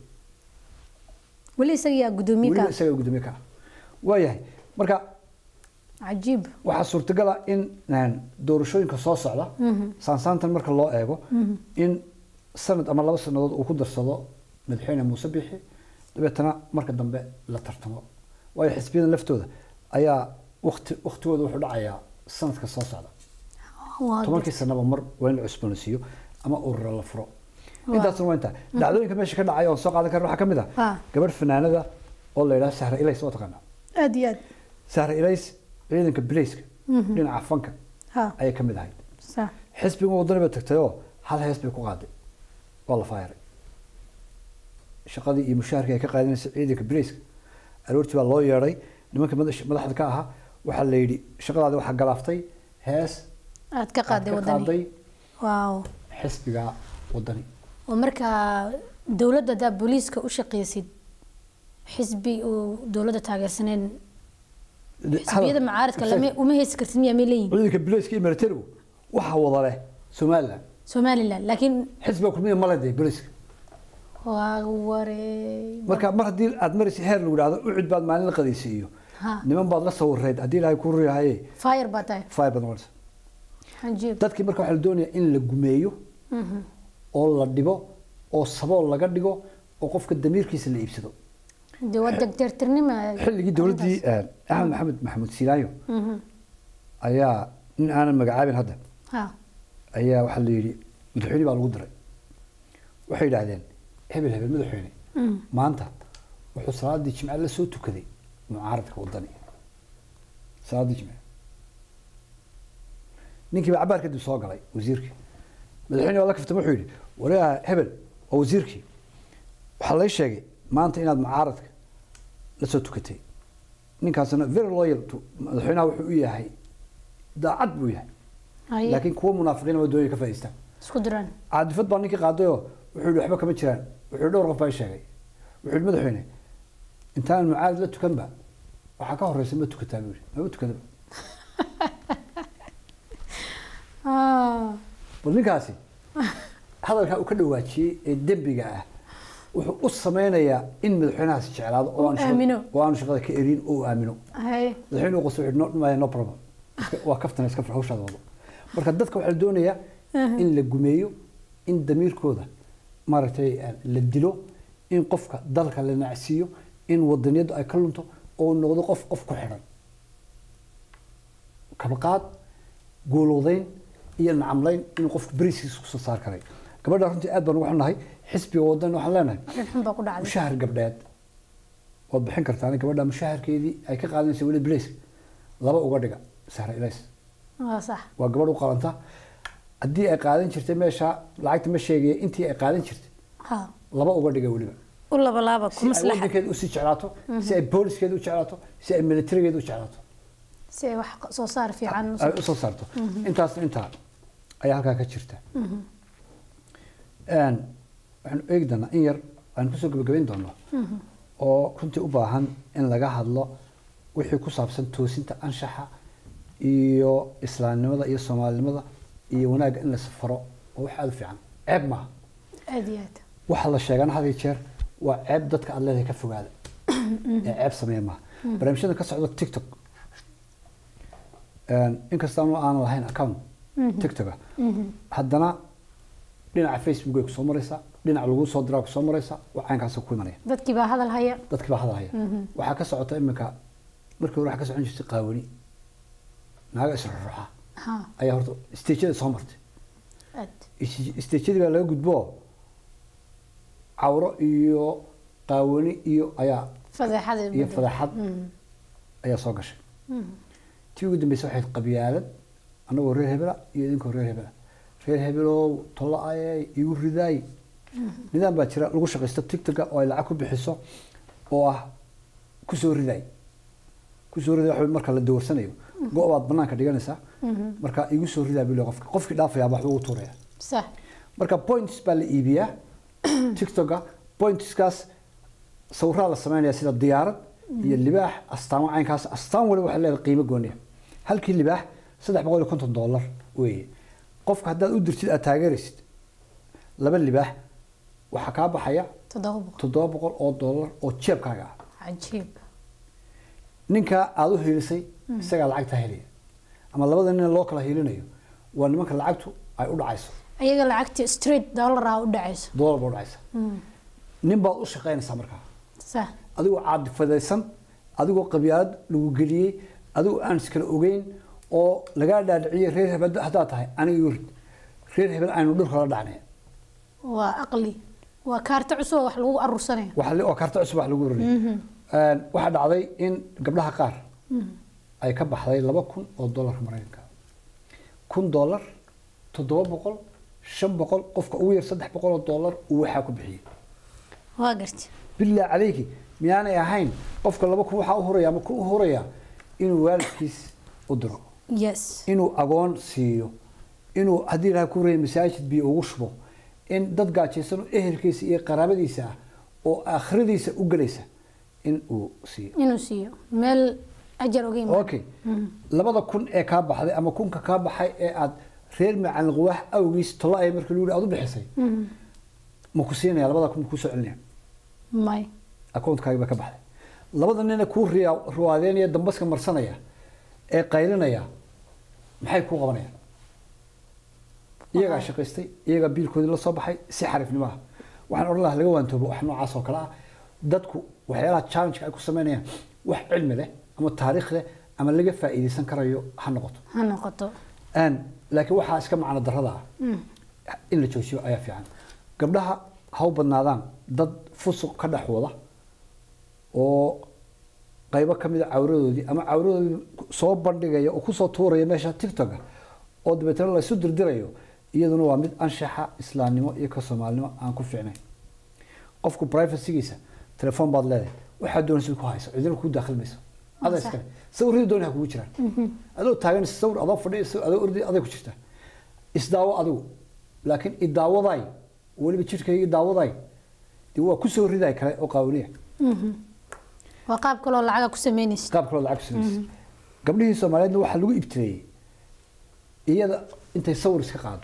weli isaga yaa gudoomiye weliba ka isaga guddoomiye ka ah waayahay marka cajiib waxaa suurtagal ah in een, doorashooyinka soo socda saansaantan marka loo eego in sanad ama laba sanadood uu ku darsado madaxweyne muuse bixi dabeetana marka dambe la tartamo waayo xisbiyadan laftooda ayaa waqti waqtigooda wuxuu dhacayaa sanadka soo socda waa tobankii sanaba mar waa in la cusboonaysiiyo ama urura la furo intaasna waa intaa dhacdooyinka meesha ka dhacay oon soo qaadan karna waxaa ka mid ah Ah. gabadh fanaanada oo la yidhaha sahra ilays waa taqaanaa aad iyo aad sahra ilays ciidanka bileyska dhinaca fanka ha ayay ka mid ahayd sa xisbiga wadani bay tagtay oo hal hees bay ku qaaday waa la faayaray shaqadii iyo mushaharkii ay ka qaadanaysay ciidanka bileyska aroortii baa loo yeedhay nimanka madax- madaxda ka ahaa waxaa la yidhi shaqadaadi waxaa galaaftay hees aad ka aad qaaday ka wadani qaaday waaw xisbiga wadani oo markaa dowladda haddaa booliiska u shaqaysid xisbi uu dowladda taageersaneen xisbiyada macaaridka lama uma heesi kartid miyaa may leeyihin ciidanka bileyska iyo militarigu waxaa wada leh somaliland somaliland laakiin xisbiga kulmiya male dee bileyska waa waree marka mar haddii aad maraysa heer lagu idhahdo ucud baad maalin la qadaysiiyo iyo Ha. niman baad la sawireed haddii ilaahay ku riyahaye fire baa tahay fire baad noqonaysa cajiib dadkii marka waxaa la doonayaa in la gumeeyo oo la dhibo oo sabool laga dhigo oo qofka damiirkiisa la iibsado de waa degdeertirnima xilligii dowladdii eh, axmed maxamed maxamuud siilaayo ayaa nin aanan magacaabin hadda ha ayaa waxaa la yidhi madaxweyne baa lagu diray waxay yidhaahdeen hebel hebel madaxweyne maanta wuxuu salaadii jimce la soo tukaday mucaaradka wadani salaadii jimce ninkii baa cabaar kadib soo galay wasiirkii madaxweyne waa la kaftay wuxuu yidhi walaha hebel waa wasiirkii waxaa lay sheegay maanta inaad mucaaradka la soo tukatay ninkaasna very loyal to madaxweynaha wuxuu u yahay daacad buu yahay haye laakiin kuwa munaafiqiin waa doonaya ka faa'iideystaan isku diraan caadifad baa ninkii qaadayoo wuxuu yidhi waxba kama jiraan wuxuu yidhi dhowr qof baa ii sheegay wuxuu yidhi madaxweyne intaan mucaad la tukanba waxaa ka horeysa ma tukataa buu yidhi mama tukadaba Ah, bal ninkaasi hadalkaa uu ka dhawaajiyey ee dembiga ah wuxuu u sameynayaa in madaxweynahaasi jeclaado oo Uu aanu shaqada- aamino. oo aanu shaqada ka erin oo uu aamino haye madaxweyne uu qosay wuxuu yidhi, no, no problem Iska- waa kaftana iska far hawshaada wado marka dadka waxaa la doonayaa in la gumeeyo in damiirkooda maaragtay eh, la dilo in qofka dalka la nacsiiyo in wadaniyadu ay ka lunto oo noqdo qof qof ku xidhan kabaqaad goolowdayn iyo nacamlayn in qofku beriskiisa kusoo saar karay gabadha runtii aad baan ugu xunnahay xisbiga wadan waxaan leenahay arrin xun baa ku dhacday mushahar gabdheed waad bixin kartaan gabadha mushaharkeedii ay ka qaadanaysa weli bilayska laba uga dhiga sahra ilays waa sax waa gabadh u qalanta haddii ay qaadan jirtay meesha lacagta ma sheegaya intii ay qaadan jirtay ha laba uga dhiga weliba u labalaaba ku si ay maslaxa wadankeeda usii jeclaato si ay booliskeeda u jeclaato si ay militarigeeda u jeclaato si ay wax soo saar fiican u ay usoo saarto intaasna intaa ayaa halkaa ka jirta Een, waxaanu eegi doonaa in yar aan kusoo gabagabayn doono oo runtii u baahan in laga hadlo wixii ku saabsan toosinta anshaxa iyo islaamnimada iyo soomaalinimada iyo wanaagga in la safaro oo wax aada u fiican ceeb maaha aad iyo aad waxa la sheegana had iyo jeer waa ceeb dadka aad leedahay ka fogaada ee ceeb sameeya maaha barnaamijyada ka socda tiktok inkastaanu aanan lahayn account tiktoka haddana dhinaca facebook ay kusoo maraysaa dhinaca lagu soo diraa kusoo maraysaa waa caynkaasa ku imanaya dadkii baa hadal haya dadkii baa hadalhaya waxaa ka socota iminka markii hore waxaa ka socon jirtay qaawani naaga isruruxa ha ayaa horta stageyada soo martay aad stageyadii baa laga gudbo cawro iyo qaawani iyo ayaa fadeexada iyo fadeexad ayaa soo gashay tii ugu dambeysay waxay ahayd qabyaalad annagoo reer hebela iyo idinkoo reer hebela reer hebelow tolla ayay igu ridaay nidaam baa jira lagu shaqaysto tiktoka oo ay lacag ku bixiso oo ah kusoo ridaay kusoo ridaay waxa marka la doorsanayo go' baad banaanka dhiganaysaa marka igu soo ridaa bilo qofka qofkii dhaafayaa waxba ugu tuuraya sax marka points baa la iibiyaa tiktoka pointskaas sawiraa la sameynaya sida diyaarad iyo libaax astaamo caynkaas astaan waliba waxay leedahay qiimo gooniya halkii libaax saddex boqol iyo konton dollar weeye qofka haddaad u dirtid aad taageeraysid laba libaax waxaa kaa baxaya toddoba boqol toddoba boqol oo dollar oo jeebkaaga ah cajiib ninka aada u hiilisay isagaa lacagtaa helaya ama labada nin loo kala hiilinayo waa nimanka lacagtu ay u dhacayso ayaga lacagtii street dollar ah u dhacayso dollar baa u dhacaysa nin baad u shaqaynaysaa markaa sax adigoo caadifadaysan adigoo qabyaalad lagu geliyey adigoo aan iskala ogeyn oo lagaa dhaadhiciyey reer hebel haddaad tahay aniga igu rid reer hebel aynu dhulka la dhacnay waa aqli waa kaarta cusub oo wax lagu aruursanaya waxa li- oo karta cusub wax lagu roriyay waxaa dhacday in gabdhaha qaar ay ka baxday laba kun oo dollarka maraykanka kun dollar toddoba boqol shan boqol qofka ugu yar saddex boqol oo dollar uu waxaa ku bixiyey waa garti bilaa calayki miyaanay ahayn qofka laba kun waxaa u huraya ama kun u huraya inuu waalidkiis u diro yes inuu agoon siiyo inuu haddii ilaha ku huraya masaajid biyo ugu shubo in dad gaajaysan oo ehelkiisa iyo qaraabadiisa ah oo aakhiradiisa u gelaysa in uu siiyo inuu siiyo meel ajar oga imaan okay labada kun ee kaa baxday ama kunka kaa baxay ee aad reer macalin quwaax awgiis tolla ay markii lagu yihi aad u bixisay ma ku siinaya labada kun ma kuu soo celinaya may akoontkaaga baa ka baxday labada nina kuu riya- ruwaadeynaya dambaska marsanaya ee qaylinaya maxay kuu qabanayaan iyagaa shaqaystay iyagaa biilkoodii la soo baxay si xariifnimo ah waxaan odhan lahaa laga waantoobo wax noocaas oo kale ah dadku waxyaalaha challenge ay ku sameynayaan wax cilmi leh ama taariikh leh ama laga faa'iidaysan karayo ha noqoto ha noqoto aan laakiin waxaa iska macno darrada ah in la joojiyo ayaa fiican gabdhaha ha u badnaadaan dad fusuq ka dhex wada oo qaybo ka mid a cawradoodii ama cawradoodii soo bandhigaya oo kusoo tuuraya meesha tiktoka oo dabeetana laysu dirdirayo iyaduna waa mid anshaxa islaamnimo iyo ka soomaalinimo aan ku fiicnayn qofku privacygiisa telefoon baad leedahay waxaad doonaysid ku hayso cidina kuu daakil mayso adaa Sax. iskale sawirradii dooni ha kugu jiraan adoo taagan sawir adoo fadhiya sawir adoo ordi aday ku jirtaa isdaawo adigu laakiin idaawaday weliba jidhkayga idaawaday dee waa kusoo riday kale oo qaawaniya waa qaab kaloo lacaga ku sameynaysid qaab kaloo lacag kusamaysa gabdhihii soomaaliyeedna waxaa lagu ibtileeyey iyada intay sawir iska qaado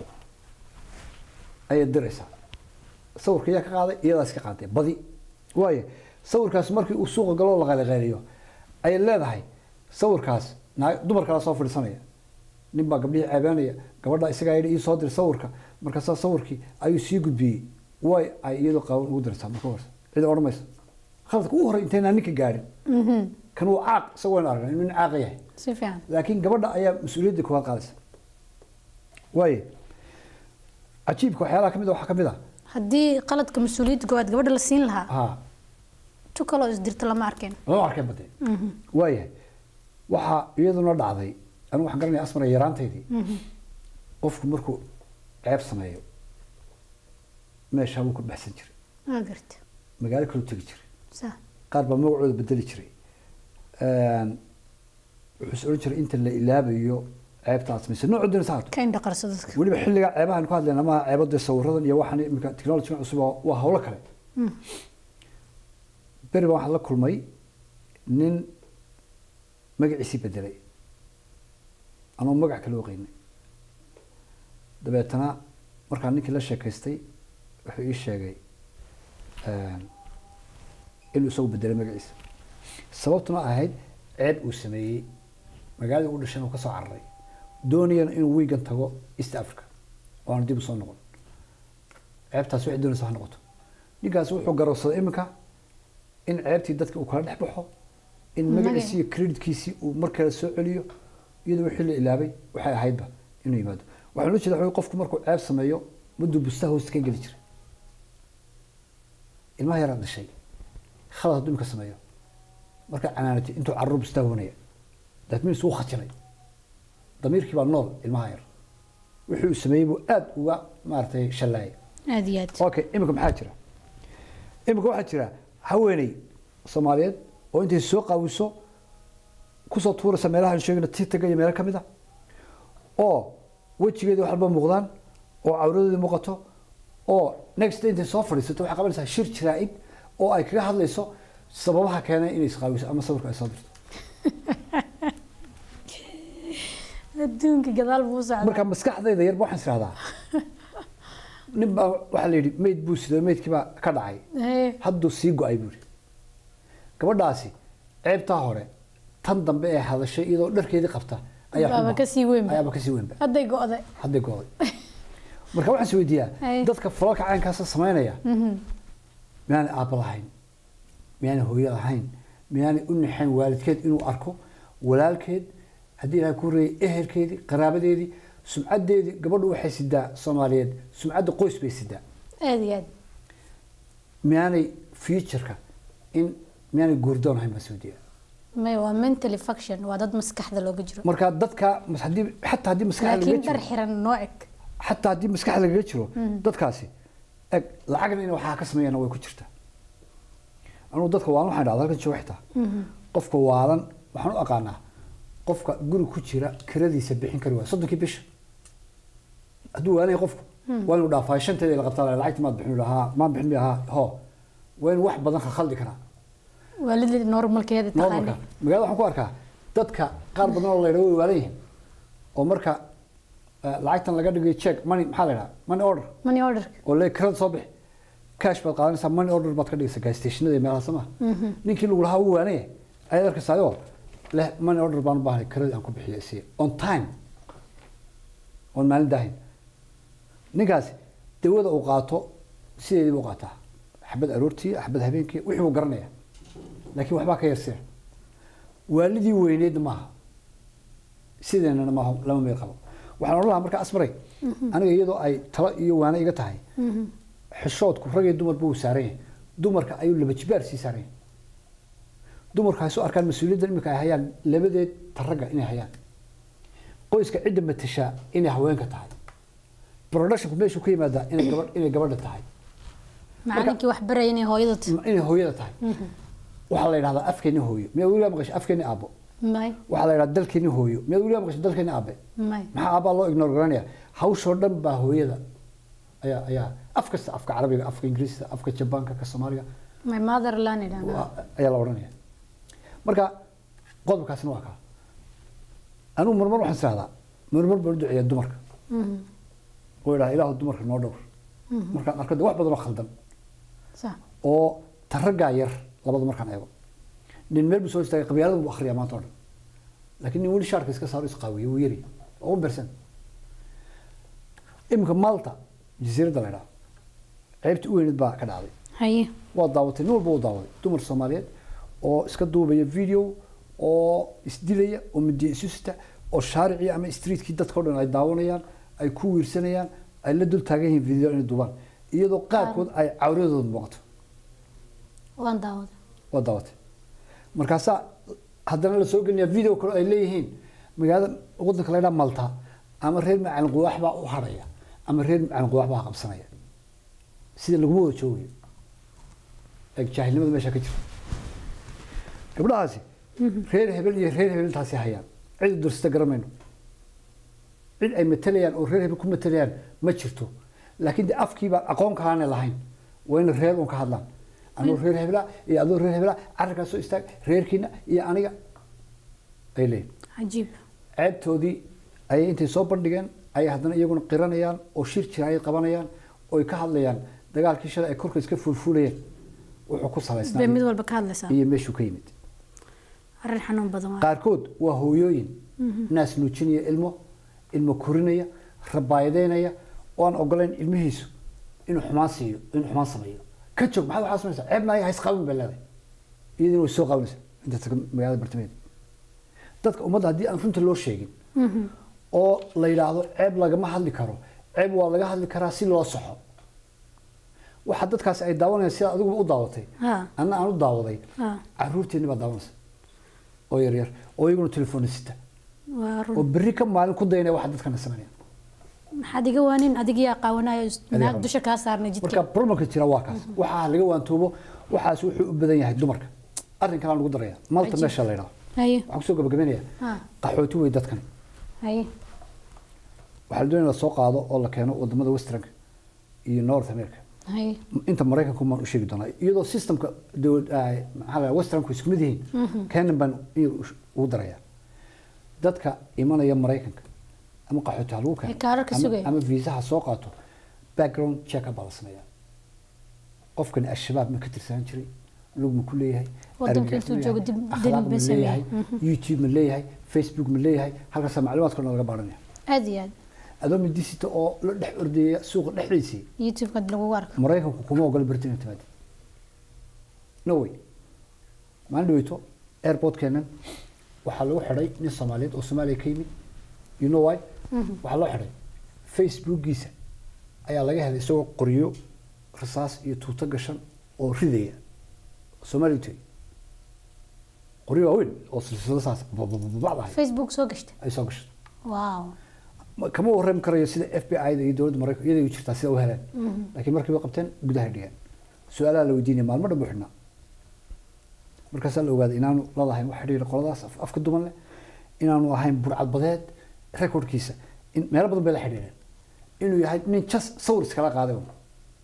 ayay diraysaa sawirka iyaa ka qaaday iyadaa iska qaaday badi waayo sawirkaas markii uu suuqa galoo la qayliqayliyo ayay leedahay sawirkaas naag dumar kala soo fadhiisanaya nin baa gabdhihii ceebeynaya gabadha isagaa yidhi ii soo dir sawirka markaasaa sawirkii ayuu sii gudbiyey way ay iyadoo qaawan ugu diraysaa marka horse cid odhan mayso khaladka ugu horey intaynaa ninka gaadhin kan uu caaq isagoo aan aragna inuu nin caaqa yahay si fiican laakiin gabadha ayaa mas-uuliyadda koowaad qaadaysa waaye cajiibka waxyaalaha ka mid a waxaa ka mid ah haddii qaladka mas-uuliyadda koowaad gabadha la siin lahaa ha tu kaloo isdirta lama arkeen lama arkeen badee waayahay waxaa iyaduna dhacday anigu waxaan garanaya asmara yaraantaydii qofku markuu ceeb sameeyo meeshaa wuu ka baxsan jiray waa garta magaalo kaluu tegi jiray sa qaar baa magacooda bedeli jiray wuxuu is odhan jiray inta la ilaabayo ceebtaas mise noocu doonaysa ha ahaato ka indha qarso dadka weliba xilliga ceebahan ku hadlayna ma ceebada sawiradan iyo waxaan imika technology cusub oo- waa hawlo kale beri baa waxaan la kulmay nin magaciisii bedelay anoo magac kale oqeynay dabeetana markaan ninkii la sheekaystay wuxuu ii sheegay inuu isagu bedelay magaciisa sababtuna ahayd ceeb uu sameeyey magaaladii u dhashan uu ka soo cararay doonayana inuu wiigan tago east africa oo aanu dib u soo noqon ceebtaas waxay doonaysa ha noqoto ninkaas wuxuu garowsaday iminka in ceebtii dadka uu kala dhex baxo in magaciisii iyo creditkiisii uu markale soo celiyo iyadoo wixii la ilaabay waxay ahaydba inuu yimaado waxaan u jeeda qofku markuu ceeb sameeyo mudduu bustaha hoosta ka geli jiray ilmaha yaraa dhashay khalad hadduu imika sameeyo markaa canaanatay intuu carruur bustaha hoonaya that means wuu khajinay damiirkii baa nool ilmaha yar wixii uu sameeyey buu aada uga maaragtay shallaayay aada iyo aad okay imika maxaa jira imika waxaa jira haweeney soomaaliyeed oo intay soo qaawiso kusoo tuuraysa meelaha aan sheegayno titaga iyo meelo ka mid a oo wejigeedii wax walba muuqdaan oo cawradeedii muuqato oo next day intay soo fadhiisato waxay qabanaysaa shir jaraa'id oo ay kaga hadlayso sababaha keenay inay isqaawiso ama sawirka ay soo dirto adduunka gadaal buu socdaa marka maskaxdayda yarba waxaan isirahdaa nin baa waxaa la yidhi meyd buu sido meydkii baa ka dhacay Hee, hadduu sii go-ay buuri gabadhaasi ceebtaa hore tan dambe ee hadashay iyadoo dharkeedii qabta ayaa Baaba xuma. kasii weynba. ayaaba kasii weynba hadday go-day hadday go-day marka waxaan is weydiiyaa Ay. dadka falalka caynkaasa samaynaya miyaanay aabba lahayn miyaanay hooyo lahayn miyaanay u naxayn waalidkeed inuu arko walaalkeed haddii ilahay ku reeyay ehelkeedii qaraabadeedii sumcaddeedii gabadhu waxay sidaa soomaaliyeed sumcadda qoys bay sidaa aada iyo aad miyaanay futureka in miyaanay guurdoon ahayn baan is weydiiyaa may waa mentally function waa dad maskaxda looga jiro marka dadka mas- haddii xataa haddii maskaxda lagaga laakiin dhar jiro xiran noo eg xataa haddii maskaxda lagaga jiro dadkaasi eg lacagna in waxaa ka sameeyana way ku jirtaa anugu dadka waalan waxaan dhahdaa halkan jooga xitaa qofka waalan waxaan u aqaanaa qofka guri ku jira kiradiisa bixin kari waaya soddonkii bisha hadduu waalanaya qofku waa inuu dhaafaa shanteeda la qabtaa lacagti maad bixin lahaa maan bixin lahaa ho waa inuu wax badan khaldi karaa waalidii normalkeeda taqaani normalka magaalada waxaan ku arkaa dadka qaar badan oo la yidhaha way waalan yihiin oo marka eh, lacagtan laga dhigay check money maxaa la yidhaha money order money order oo le kirada soo bixi cash baad qaadanaysaa money order baad ka dhigaysaa gas stationada iyo meelaha sama ninkii lagu lahaa uu waanaya ayaad arkaysaayo leh money order baan u baahnay kiradii aan ku bixiyo si on time oon maalin daahin ninkaasi dawada uu qaato sideedii buu qaataa xabad aroortii xabad habeenkii wixii buu garanaya laakiin waxbaa ka yarsee waalidii weyneedna maaha sideenana maaha lama meel qabo waxaan odhan lahaa marka asmaray aniga iyadoo ay talo iyo waana iga tahay xishoodku rag iyo dumarba uu saaran yahay dumarka ayuu laba jibaar sii saaran yahay dumarku hay soo arkaan mas-uuliyaddan imika ay hayaan labadeed ta ragga inay hayaan qoyska cidda matashaa inay haweenka tahay productionku meeshuu ka yimaadaa inay gabadh inay gabadha tahay macalinkii wax baraya inay hooyada tahay inay hooyada tahay waxaa la yidhahdaa afkeeni hooyo miyaa weligaa maqashay afkeeni aabbo may waxaa la yidhahdaa dalkeeni hooyo miyaa weligaa maqashay dalkeeni aabe may maxaa aabbaa loo ignore garanaya hawshoo dhan baa hooyada ayaa ayaa af kasta afka carabiga afka ingiriiska afka jabaanka ka soomaaliga my motherland idhaahdaa waa- ayaa la odhanaya marka qodobkaasina waa kaa anigu marmar waxaan israhdaa marmar baan u duceeyaa dumarka oo idhaha ilaahu dumarka noo dhowr markaan arko de wax badan oo khaldan sax oo ta raggaa yar labada markaan eego nin meel buu soo istaagay qabyaalada buu akhriyaa maanta oo dhan laakiin nin weli shaarka iska saaro isqaawiye wuu yari oo u bersan iminka malta jasiiradda la idhaha ceybtii u weyneed baa ka dhacday haye waa daawatay nin walba wuu daawaday dumar soomaaliyeed oo iska duubaya video oo isdilaya oo midiya isu sita oo shaaricii ama streetkii dadka o dhan ay daawanayaan ay ku wiirsanayaan ay la dul taagan yihiin video inay duubaan iyadoo qaarkood ay cawradooda muuqato waan daawada waa daawatay markaasaa haddana la soo gelinayaa video kale ay leeyihiin magaalada wadanka la ydhaha malta ama reer macalin quwaax baa u hadhaya ama reer macalin quwaax baa qabsanaya sida laguma wada joogayo eeg jaahilnimada meesha ka jirta gabdhahaasi reer hebel iyo reer hebel intaasi hayaan cid dursita garamayno cid ay matalayaan oo reer hebel ku matalayaan ma jirto laakiin de afkiiba aqoon kalaana lahayn waa in reer un ka hadlaan anuu reer hebela iyo adoo reer hebela carrikaas soo istaag reerkiina iyo aniga ay leeyihin cajiib ceebtoodii ayay intay soo bandhigeen ayay haddana iyaguna qiranayaan oo shir jiraayad qabanayaan oo ay ka hadlayaan dagaalkii shalay ay korka iska fuulfuulayeen wuxuu ku bay salaysnaa mid walba ka hadlaysaa iyo meeshuu ka yimid arrin xanuun badan waa qaarkood waa hooyooyin naas nuujinaya ilmo ilmo korinaya rabaayadeynaya oo aan ogolayn ilmihiisu inuu xumaan siiyo inuu xumaan sameeyo ka joog maxaad waxaa samaysaa ceeb maayo hays qaabin bay leedahay iyadina way soo qaabanaysaa inta taga magaalada bartamaheeda dadka ummadda haddii aan runta loo sheegin oo la yidhaahdo ceeb lagama hadli karo ceeb waa laga hadli karaa si loo soxo waxa dadkaasi ay daawanayaan sida adiguba u daawatay Ha. anna aan u daawaday Ha. caruurteenni baa daawanaysa oo yaryar oo iyaguna telefoona sita waa oo run berri ka maalin ku daynaya waxa dadkana sameynaya maxaad iga waanin adigiyaa qaawanayo naag qaban. dusha kaa saarnay marka jidka problemka jira waa kaas waxaa laga waantoobo waxaas wuxuu u badan yahay dumarka arrin kalaa lagu daraya malta Cajiib. meesha la yidhaho haye waxaan kusoo gabagabeynaya Ha. qaxooti wey dadkani haye waxaa la doonaya in la soo qaado oo la keeno wadamada westernka iyo north america haye inta maraykanku maan u sheegi doonaa iyadoo systemka dowlad ah, maxaa la westernku isku mid yihiin kenan baan iyaga u- ugu daraya dadka imanaya maraykanka ama qaxooti ha lagu Ee, keeno kaararka ama- sugaya. ama viisaha soo qaato background check baa la sameeyaa qofkani al-shabaab ma ka tirsanaan jiray lug ma ku leeyahay Waddanka argagax intuu ma joogo leeyahay, dib- akhlaaq dib ma ma leeyahay sameeyay. youtube ma leeyahay facebook ma leeyahay halkaasa macluumaadka dhan laga baaranaya aad iyo aad adoo midisita oo la dhex ordaya suuqa dhexdiisii youtube-ka lagugu arko maraykanku kuma ogola britain inay timaado no way maalin dhaweyto airportkeenan waxaa lagu xidhay nin soomaaliyeed oo soomaaliya ka yimid you know why waxaa loo xidhay facebookiisa ayaa laga helay isagoo qoryo rasaas iyo tuuto gashan oo ridaya soomaaliya tagay qoryo waaweyn oo silsilado saas babababacdahay facebook soo gashta ay soo gashay wow Ma- kama warrami karayo sida f b i da iyo dowladda maraykan iyaday u jirtaa sida u heleen laakiin markii bay qabteen gudaha dhigeen su-aalaha la weydiinaya maalmo dhan buu xidhnaa markaasaa la ogaaday inaanu ladahayn wax xidhiir qoladaas af- afka duman leh inaanu ahayn burcadbadeed rekordkiisa in meelo badan bay la xidhiireen inuu yahay nin jas sawir iskala qaaday un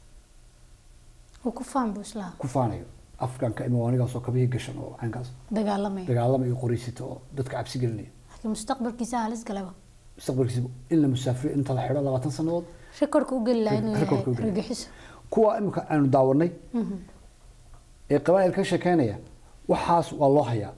uu ku faan buu islaha ku faanayo afganka ima anigaas oo kabihii gashan oo caynkaas dagaalamaya dagaalama iyo qoriysita oo dadka cabsi gelinaya laakiin mustaqbalkiisa halis galaba mustaqbalkiisa in la musaafiriyo inta la xidho labaatan sannadood rekorka u geli lahaa inuu yahay Rekorka u geli. argagixiso kuwa imika aanu daawanay ee qabaa'il ka sheekeynaya waxaas waa loo hayaa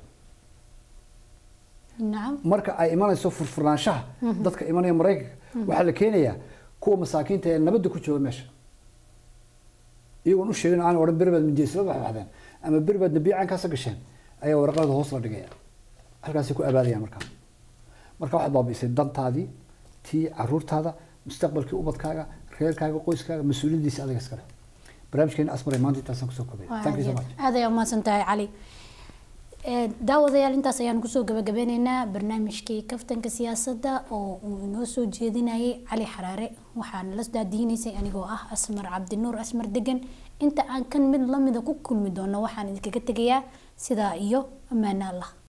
nacam marka ay imanayso furfurnaanshaha dadka imanaya maraykanka waxaa la keenayaa kuwa masaakiinta ee nabadda ku jooga meesha iyagoon u sheegin aan odhan beri baad mijeysla baxbaxdeen ama beri baad nabiicankaasa gasheen ayaa waraqada hoos la dhigaya halkaasay ku abaadayaan markaa marka waxaad baabi'isay dantaadii tii caruurtaada mustaqbalkii ubadkaaga reerkaaga qoyskaaga mas-uuliyaddiisa adiga iskale barnaamijkeena asmaray maanta intaasaan kusoo kobay Waa thank you so aad much iyo aad. aad ayaa umahadsan tahay cali Ee, daawadayaal intaas ayaan kusoo gabagabeyneynaa barnaamijkii kaftanka siyaasadda oo uu inoo soo jeedinayay cali xaraare waxaana la daadiinaysay anigoo ah asmar cabdinuur asmar degan inta aan kan mid lamida ku kulmi doono waxaan idinkaga tegayaa sidaa iyo ammaano allah